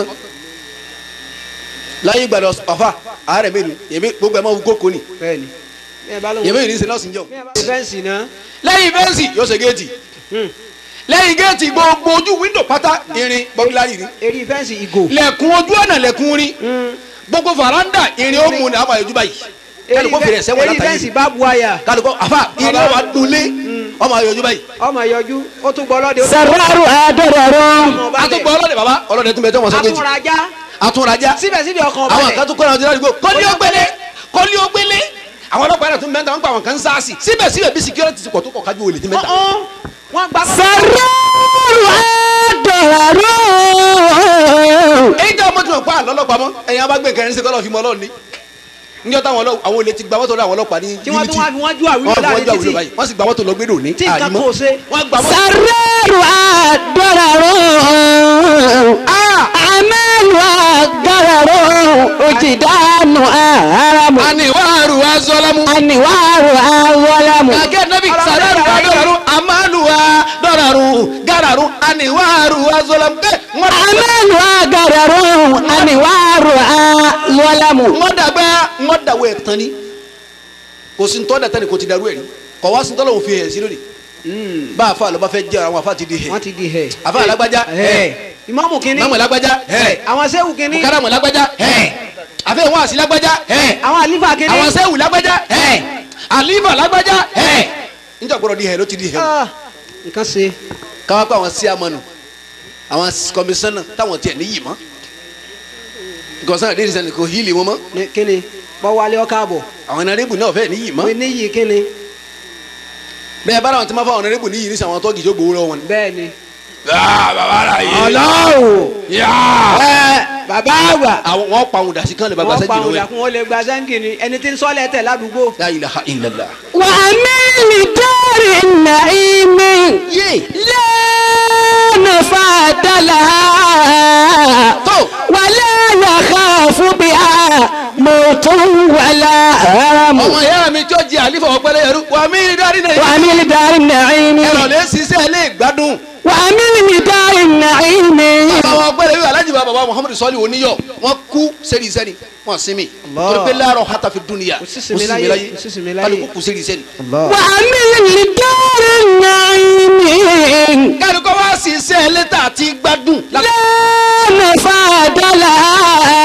láyé gbàdọ̀ ọ̀fà àárẹ̀ mélòó yẹ̀mí gbogbo ẹ̀ máa wú kókó ni bẹ́ẹ̀ni. bẹ́ẹ̀ bá lóun. yẹ̀mí yìí ní sin nọ́ọ̀sì ń jọ. bẹ́ẹ̀ bá lóun fẹ́ǹsì náà. lẹ́yìn fẹ́ǹsì yóò ṣe géètì lẹ́yìn géètì gbogbo ojú wíńdò pátá irin bọ́gílárì ni eré fẹ́ǹsì ìgò. lẹ̀kùn ojú ọ̀nà lẹ̀kùn rin gbogbo faranda irin ó mu ní àwọn àyọjú báyìí kálukó fèrè ẹsẹ̀ wọ̀ eré látàyè fẹ́ǹsì bá bu àyà. kálukó àfa irin ó wà dúnlé ọmọ àyọjú báyìí ọmọ yọjú ó tún gbọ́ ọlọ́dẹ. سرار ضرر àtúgbọ̀ ọlọ́dẹ baba ọlọ́dẹ tún bẹ tó wọn sọ méjì àtúnrajà. àtúnrajà síbẹ̀síbẹ̀ ọkàn ọba àwọn rẹ̀. kan tún kọ́ra ọdún ládùúgbò kọ́lí ó gbélé kọ́lí ó gbélé àwọn ọlọ́pàá yẹn tún mẹ́ta wọn pa àwọn kan ń sáàsì síbẹ̀síbẹ̀ bí security ti pọ̀ tó kọ̀ kájú olè ti mẹ́ta. ọ̀hún wọ́n gbá. سرار ضرر èyí tí a mọ̀ tí wọ́n pa àlọ́ ọlọ́pàá mọ́ ẹ̀yin abágbé kẹrin sí kọ́lọ́ fi mọ́ ọlọ́run ní. níjọ́ táwọn ọlọ́- àwọn olè ti gba mọ́tò lọ àwọn ọlọ́pàá ní tí wọ́n tún wá fi wọ́n jú wọ́n àwílò fi wọ́n láàrin jẹ́ àwùjọ títì. báyìí wọ́n sì gba mọ́tò lọ gbédò ní tí nǹkan àrímọ́ kò ṣe. wọ́n gba mọ́tò. سرار ضرر أمل ضرر وجدان أهرم àníwáàrú wa sọlámù. أنوار أولم kàkẹ́ nẹ́bí sàdárù wa dọ̀rọ̀rù àmàlù wa dọ̀rọ̀rù gàràrù àníwáàrù wa sọlámù. wọ́n أمل ضرر أنوار أولم wọ́n dàgbà wọ́n dàwọ̀ ẹ̀ tán ni kò sí ntọ́ dàtà ni kò ti dàrú ẹ̀ ni kò wá sí ntọ́ lọ́wọ́ fi hẹ̀ sí lónìí bá a fa àlọ́ bá fẹ́ jẹ́ àwọn afa ti di hẹ̀ wọ́n ti di hẹ̀. afa alágbájá hẹ̀ ìmáàmù kínní. mọ́mọ́ lágbájá hẹ̀ àwọn sẹ́wù kínní. káràmù lágbájá hẹ̀ àfẹ́ wọn àti lágbájá hẹ̀ àwọn àlífà kínní. àwọn sẹ́wù lágbájá hẹ̀ àlífà lágbájá hẹ̀ níjọ́ gbọ́dọ̀ di hẹ̀ ló ti di hẹ̀ Ah, nǹkan ṣe. káwá pé àwọn sí amọ̀nù àwọn kọmísánná táwọn tiẹ̀ níyì mọ́ gọ̀ọ́sán àdéhùn sẹ́ni kò hílì wọn mọ́ Ní- kínní bọ́wálé ọkà àbọ̀. àwọn ọ̀nàrẹ́bù náà fẹ́ níyì mọ́ mo níyì kínní. bẹ́ẹ̀ bá àwọn tí wọ́n fọ àwọn ọ̀nàrẹ́bù níyì ní sàwọn tọ́gì tó gbowó lọ́wọ́ wọn ni. bẹ́ẹ̀ ni. bàbá rà yé ọlọ́wọ́. yá ẹ bàbá àgbà. àwọn wọn pa àwọn dàsí kan lè bá wọ́n gbàsẹ́ pa jìnnà àwọn wẹ̀. ìdàkùn wọn lè gba sẹ́ńkì ni ẹni tí ń sọ́lẹ̀ tẹ̀ ládùúgbò. la ilaha illallah. وأمل دار النعيم لا نفاد لها ولا يخاف بها موت ولا هرم ọmọ ìyá mi tó jẹ àlífọ̀ ọ̀pẹ̀lẹ̀ yẹrù wà mí dárí náà. وأمل دار النعيم ẹ̀rọ lè ṣiṣẹ́ lè gbádùn. وأمل دار النعيم bàbá wọn ọ̀pẹ̀lẹ̀ yóò alájì bàbá wa muhammadu sọ́ọ̀lì oníyọ̀ wọ́n kú sẹ́ni sẹ́ni wọ́n sinmi. Allah. torí pé láàárọ̀ hata fi dúnìyà Kò sí sinmi láyé, kò sí sinmi láyé. kálukú kù sẹ́ni sẹ́ni. وأمل دار النعيم kálukú wá ṣiṣẹ́ lẹ́tà àti gbádùn. لا نفاد لها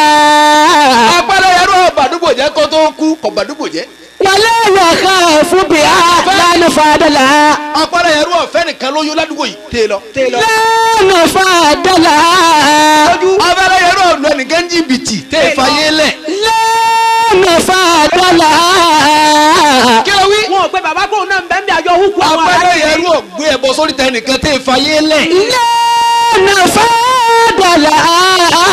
ọ̀pẹ̀lẹ̀ yẹrù ọ̀bàdúgbò jẹ́ kó tó kú ọ̀bàdúgbò jẹ́. ولا يخاف بها لا نفاد لها ọ̀pẹ̀lẹ̀ yẹrù ọ̀fẹ́ nìkan lóyún ládùúgbò yìí tẹ́ lọ. tẹ́ lọ. لا نفاد لها ọ̀pẹ̀lẹ̀ yẹrù ọ̀lù ẹnìkan jìbìtì tẹ́ fàyè lẹ̀. لا نفاد لها kí ló wí. wọn ò pé bàbá kóun náà ń bẹ́ẹ̀ bí àjọ húkú àwọn ọ̀pẹ̀lẹ̀ aláàbí. yẹrù ọ̀gbé ẹ̀bọ sórí tẹ nìkan tẹ́ fàyè lẹ̀. لا نفاد لها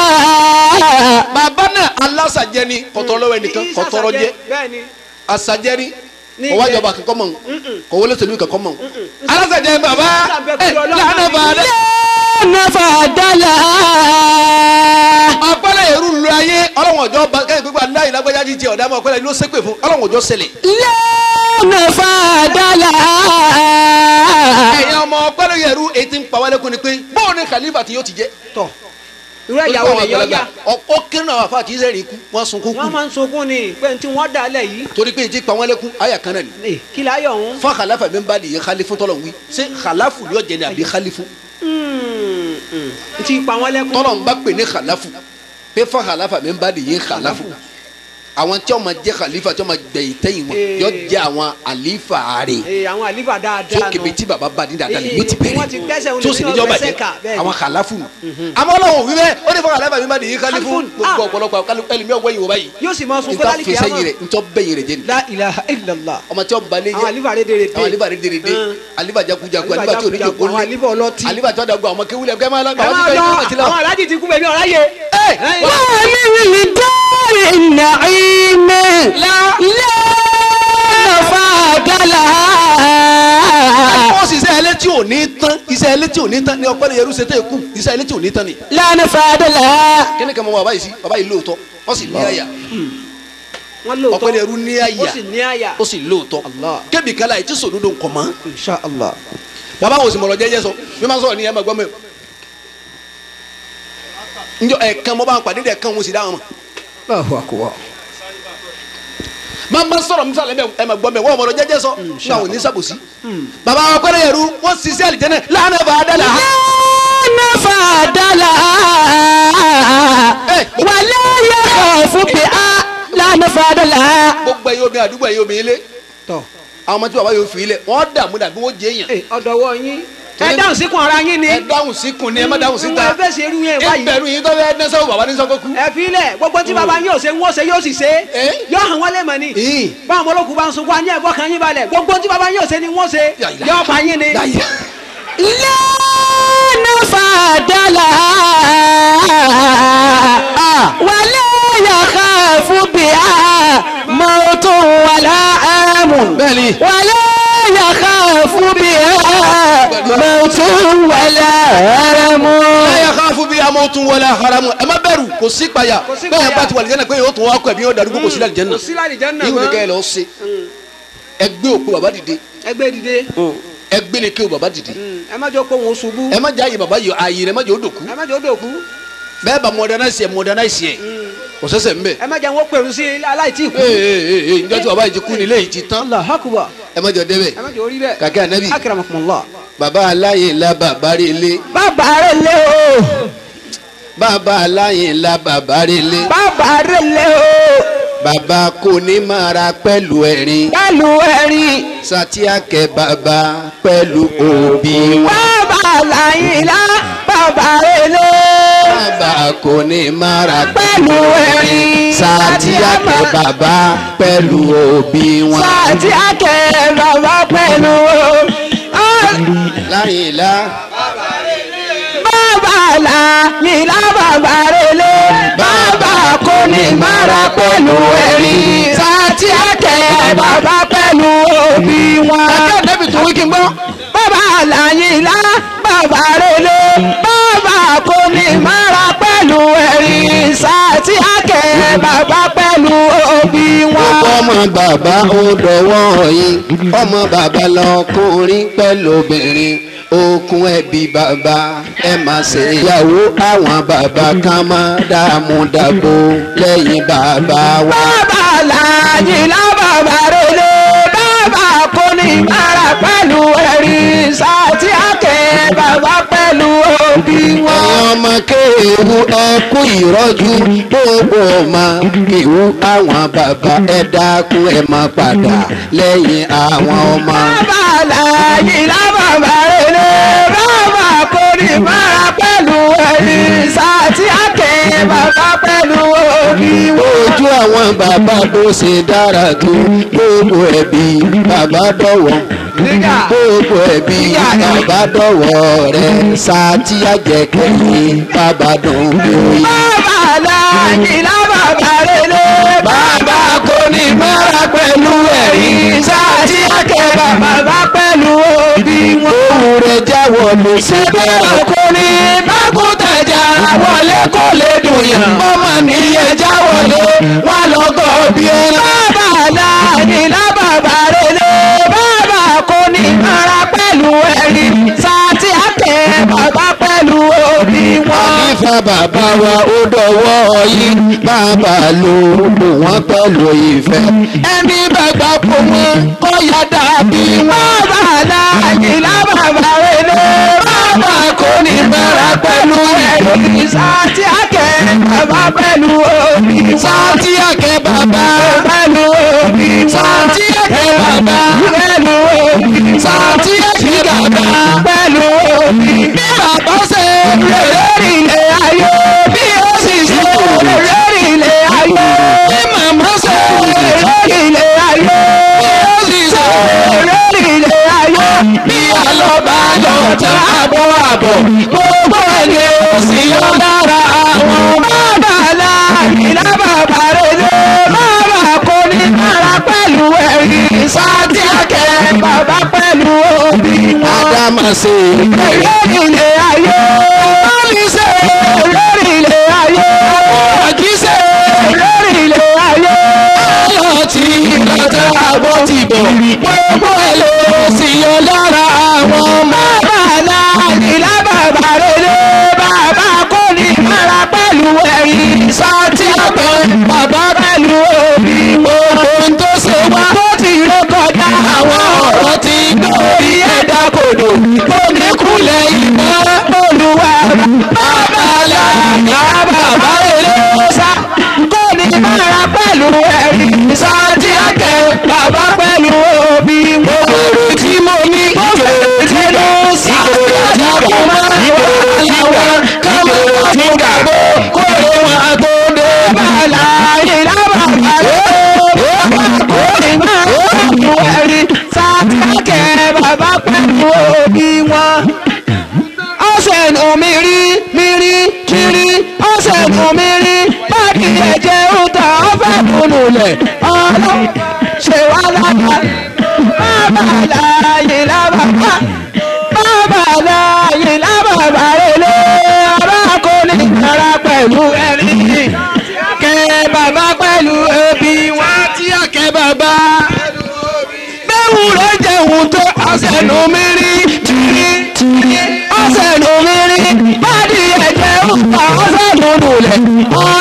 bàbá náà alásàjẹ ni kọtọrọ ẹnìkan kọtọrọ jẹ bẹ́ẹ̀ ni. asàjẹ ni Ní ọwọ́ ilẹ̀- àjọba kankan mọ̀ kò wọlé tẹ̀lé kankan mọ̀ alásàjẹ bàbá Sábẹ́ ẹ kúrò lọ́wọ́ lànà àbí- bàdẹ. لا نفاد لها ọ̀pẹ̀lẹ̀ yẹrù lu ayé ọlọ́wọ̀n ọjọ́ bá kẹ́hìn pípa láyé lágbájá jíjẹ ọ̀dà mọ́ ọ̀pẹ̀lẹ̀ ló ṣépè fún ọlọ́wọ̀n ọjọ́ ṣẹlẹ̀. لا نفاد لها ẹ̀yin ọmọ ọ̀pẹ̀lẹ̀ yẹrù etí ń pa wálẹ́kùn ni pé bóun ni khalifa tí yóò ti jẹ́. tọ̀ irú ìyàwó rẹ̀ yọ ya. ó kí náà àfa kì í sẹ́rìn ikú wọ́n sunkún wọ́n kú máa ń sunkún ni pé tí wọ́n dà lẹ̀ yìí. torí pé etí pa wálẹ́kùn àyà kan náà ni. Ẹ, kí la yọ̀ ọ̀hún. fún khalafa mi bá nìyẹn khalifu tọ́lọ̀ wí ṣé khalafu yóò jẹ ní àbí khalifu n ti pa wọ́n lẹ́kún. tọ́lọ̀ ń bá pè ní khalafu pé fún khalafa mi bá nìyẹn khalafu àwọn tí wọ́n máa jẹ́ khalifa tí wọ́n máa gbẹ̀yìn tẹ́yìn wọn Eh. yóò jẹ́ àwọn àlífà rẹ̀ ee àwọn àlífà dáadáa tó kébé tí baba bá ní dáadáa lè yóò ti Eh, wọ́n ti gbẹ́sẹ̀ bẹ̀rẹ̀ wọn tó sì nínú níjọba ọgbẹ́sẹ̀ jẹ́ kà, bẹ́ẹ̀ ni. àwọn khalafu àmọ́ ọlọ́run wí bẹ́ẹ̀ ó ní fún khalafa mi má nìyí khalifu Khalifun, gbogbo ah. ọ̀pọ̀lọpọ̀ ẹlòmíì ọ̀wọ́ yìí wọ́n báyìí yóò sì máa sun níta kọ́lá fẹsẹ̀ yìí rẹ̀ ntọ́ bẹ́yìn rẹ̀ jẹ́ ni la ilaha illallah ọmọ tí wọ́n balẹ̀ àwọn àlífà rẹ̀ dèrè dé àwọn alifa rẹ̀ dèrè dé Hàn. alifa jakujaku Àlífà alifa tí o ní jẹ jakujaku, àwọn àlífà ọlọ́tí. alifa tí wọ́n dàgbà àwọn kéwìlẹ̀ kẹ́ máa lọ ẹ máa lọ àwọn aláàjì ti kú bẹ̀mí ọ̀rá yẹ. وللدار النعيم لا نفاد لها ó sì iṣẹ́ ẹlẹ́ tí ò ní tán iṣẹ́ ẹlẹ́ tí ò ní tán ni ọpẹ́ yẹrù ṣe tẹ́ kù iṣẹ́ ẹlẹ́ tí ò ní tán ni. لا نفاد لها kíni kan mọ bàbá yìí sí bàbá yìí lóòótọ́ ó sì ní àyà wọ́n lóòótọ́ ọpẹ́ yẹrù ní ó àyà sì ní àyà. ó sì lóòótọ́ Allah. kébì kálá yìí tí sòdodo nkọ̀ mọ́. insha allah. bàbá wo sì mọ̀rọ̀ jẹ́jẹ́ sọ bí wọ́n sọ̀rọ̀ ní ẹ̀ máa gbọ́ mẹ́ o. njọ ẹ̀ẹ̀kan mo bá ń pàdé ẹ̀ẹ̀kan mo sì dá wọn mọ̀. Allahu akbar. máa máa sọ̀rọ̀ mísàlẹ̀ bẹ́ẹ̀ ẹ̀ máa gbọ́ mẹ́ wọ́n mọ̀rọ̀ jẹ́jẹ́ sọ ní àwọn oníṣàbòsí. bàbá wa pẹ́rẹ́ yẹrù wọ́n sì sí àlìjẹ́nà lánàá bá a dá la. لا نفاد لها ولا يخاف بها لا نفاد لها gbogbo ẹ̀yin obìnrin àdúgbò ẹ̀yin obìnrin ilé tọ àwọn ọmọ tí bàbá yóò fi ilẹ̀ wọ́n dààmú dàbí wọ́n jẹ́ èèyàn. ẹ ọ̀dọ̀wọ́ yín ẹ dáhùn síkùn ara yín ni. ẹ dáhùn síkùn ni ẹ má dáhùn síta. ẹ fẹ́ ṣe irú yẹn báyìí. ìbẹ̀rù yìí tó fẹ́ dẹ́sẹ̀ bàbá ní sọ́kọ́ kú. ẹ fi lẹ̀ gbogbo tí baba yóò ṣe wọ́n ṣe yóò sì ṣe Eh? yóò hàn wọ́n lé mọ̀ ni Ih. báwọn ọmọlókun bá ń sunkún àní ẹ̀fọ́ kan yín balẹ̀ gbogbo tí baba yóò ṣe ni wọ́n ṣe Ya ilaha. yóò pa yín ni. Ya ilaha. لا نفاد لها ولا يخاف بها موت ولا آم بلي. ولا يخاف بها موت ولا آم láyà ká fún bí amóhùn wọlé haramu ẹ má bẹ̀rù kò sí payà Kò sí bẹ́ẹ̀ ìpayà. bá ti wà lìjẹ́nà pé yóò tún wá kọ ẹ̀mí yóò darúgbó kò sí lálìjẹ́nà kò sí lálìjẹ́nà ìwé mọ́. kẹ́ ẹ lọ ṣe ẹgbẹ́ òkú bàbá dìde ẹgbẹ́ dìde ẹgbẹ́ lè ké o bàbá dìde ẹ má jọ pé òun ṣubú ẹ má jẹ́ àyè bàbá yìí àyè rẹ má jẹ́ ó dòkú ẹ má jọ dòkú bẹ́ẹ̀ bá modernize ẹ̀ modernize ẹ̀ kò sẹ́sẹ̀ ń bẹ̀ ẹ má jẹ́ wọn pèrú sí aláìtí kú. ee ee ee njẹ́ tí bàbá yìí ti kú nílé yìí ti tán Allahu akbar ẹ má jọ débẹ̀ ẹ má jọ orí bẹ́ẹ̀. kàkẹ́ ànábì akramakumullah. bàbá aláyè ńlá bàbá rẹ̀ lé bàbá rẹ̀ lé o bàbá aláyè ńlá bàbá rẹ̀ lé bàbá rẹ̀ lé o bàbá kò ní máa ra pẹ̀lú ẹ̀rín pẹ̀lú ẹ̀rín satiakẹ bàbá pẹ̀lú òbí wọn. bàbá làyìnlá bàbá rẹ̀ lé bàbá kò ní máa ra pẹ̀lú ẹ̀rín satiakẹ bàbá pẹ̀lú òbí wọn. sàtì àkẹ́ bàbá pẹ̀lú láyìnlá bàbá làyìnlá bàbá rẹ̀ lé bàbá kò ní mara pẹ̀lú ẹ̀rín sàtì àkẹ́ bàbá pẹ̀lú òbí wọn. ẹgbẹ́ nẹ́bí tó wí kí n gbọ́. bàbá làyìnlá bàbá rẹ̀ lé bàbá kò ní mara pẹ̀lú ẹ̀rín sàtì àkẹ́ bàbá pẹ̀lú òbí wọn. gbogbo ọmọ bàbá ó dọwọ́ yín ọmọ bàbá lọkùnrin pẹ̀lú obìnrin okùn ẹbí bàbá ẹ má ṣe ìyàwó àwọn bàbá kan máa dààmú dàbò lẹ́yìn bàbá wa. bàbá làyìnlá bàbá rẹ̀ lé bàbá kò ní mara pẹ̀lú ẹ̀rín sàtì àkẹ́ bàbá pẹ̀lú òbí wọn. ẹ̀yin ọmọ kéwù ẹkú ìrọ́jú gbogbo ọmọ kéwù àwọn bàbá ẹ dákun ẹ má padà lẹ́yìn àwọn ọmọ. bàbá làyìnlá bàbá rẹ̀ lé bàbá kò ní mara pẹ̀lú ẹ̀rín sàtì àkẹ́ bàbá pẹ̀lú òbí wọn. ojú àwọn bàbá bó ṣe dára tó gbogbo ẹbí bàbá dọ̀wọ́ Nígà. gbogbo ẹbí bàbá dọ̀wọ́ rẹ̀ sátí àjẹkẹ́yìn bàbá dùn bí. bàbá làyìnlá bàbá rẹ̀ lé bàbá kò ní mara pẹ̀lú ẹ̀rín sàtì àkẹ́ bàbá pẹ̀lú òbí wọn. ohun rẹ̀ jáwọ́ ló ṣe síbẹ̀ bẹ́ẹ̀. ọkùnrin bákútẹ̀jà wọlé kò lè dùnyàn. ọmọ nìyẹn já wọlé wọn lọ gọ bí ẹ. bàbá láàyè lábàbà rẹlẹ bàbá kò ní ara pẹ̀lú ẹ̀rín sátì àkẹ́ bàbá pẹ̀lú òbí wọn. Àlífà bàbá wa ó dọ̀wọ́ yín bàbá ló lò wọ́n pẹ̀lú ìfẹ́. ẹni bàgbà kò mọ kó yá dàbí wọn. bàbá láàyè lábàbà rẹlẹ bàbá kò ní ara pẹ̀lú ẹ̀rín sátì àkẹ́ bàbá pẹ̀lú òbí wọn. Sátí àkẹ́ bàbá bàbá pẹ̀lú òbí. Sàtí ẹ̀kí bàbá pẹ̀lú òbí. Bí bàbá ṣe rere ilé ayé. Bí ó sì ṣe rere ilé ayé. Bí màmá ṣe rere ilé ayé. Bí ó sì ṣe rere ilé ayé. Bí àlọ́bà lọ tán àbọ̀ àbọ̀. Gbogbo ẹni ò sí yọ lára àwọn bàbá láàyè lábàbà rẹ̀ lé. Bàbá kò ní kára pẹ̀lú ẹ̀rí. Sáàtì àkẹ́ bàbá pẹ̀lú òbí wọn. Ádámà ṣe Lórí ilé ayé. Lórí ṣe lórí ilé ayé. Àjí ṣe lórí ilé ayé. Ọlọ́ ti lọ́tà àbọ̀ ti bọ̀. Gbogbo ẹ̀ ló sì yọ lára àwọn bàbá láàyè lábàbà rere. Bàbá kò ní kára pẹ̀lú ẹ̀yìn. Sáàtì àgbẹ̀ bàbá pẹ̀lú òbí. Gbogbo ohun tó ṣe wá. Tó ti rékọjá àwọn ọ̀rọ̀ ti gbórí ẹ̀dá kodò. Oníkulẹ̀ ìmọ̀ olúwa. Bàbá láàyè bàbá rere. Sá kò ní kára pẹ̀lú ẹ̀yìn. Sáàtì àgbẹ̀ bàbá pẹ̀lú òbí. Gbogbo tí mo ní. Gbogbo tí mo sì. Àgbàdo máa ń wà láwọn káwọn tí ń gàgbó. Kó lè wà tó dé. Bàlá ìlànà àlọ́. Kó lè máa pẹ̀lú ẹ̀rí. Sáàtàkẹ́ bàbá pẹ̀lú òbí wọn. Ọ̀sẹ̀ nù mí rí mí rí kiri. Ọ̀sẹ̀ nù mí rí. Báàkì ẹ̀jẹ̀ ń ta ọ̀fẹ́ kùnú lẹ̀. Ọ̀rọ̀ ṣe wá lára. Bàbá láàyè lábàbá. Bàbá láàyè lábàbá rẹ̀ ọ̀rọ̀ kò ní kára pẹ̀lú ẹ̀rí. Kẹ́ bàbá pẹ̀lú ẹbí wọn tí àkẹ́ bàbá. Bẹ́ẹ̀wù rẹ̀ jẹun tó ọ̀sẹ̀ nù mí rí tìrí tìrí. Ọ̀sẹ̀ nù mí rí bádìí ẹ̀jẹ̀ ń pa ọ̀sẹ̀ nù nù lẹ̀.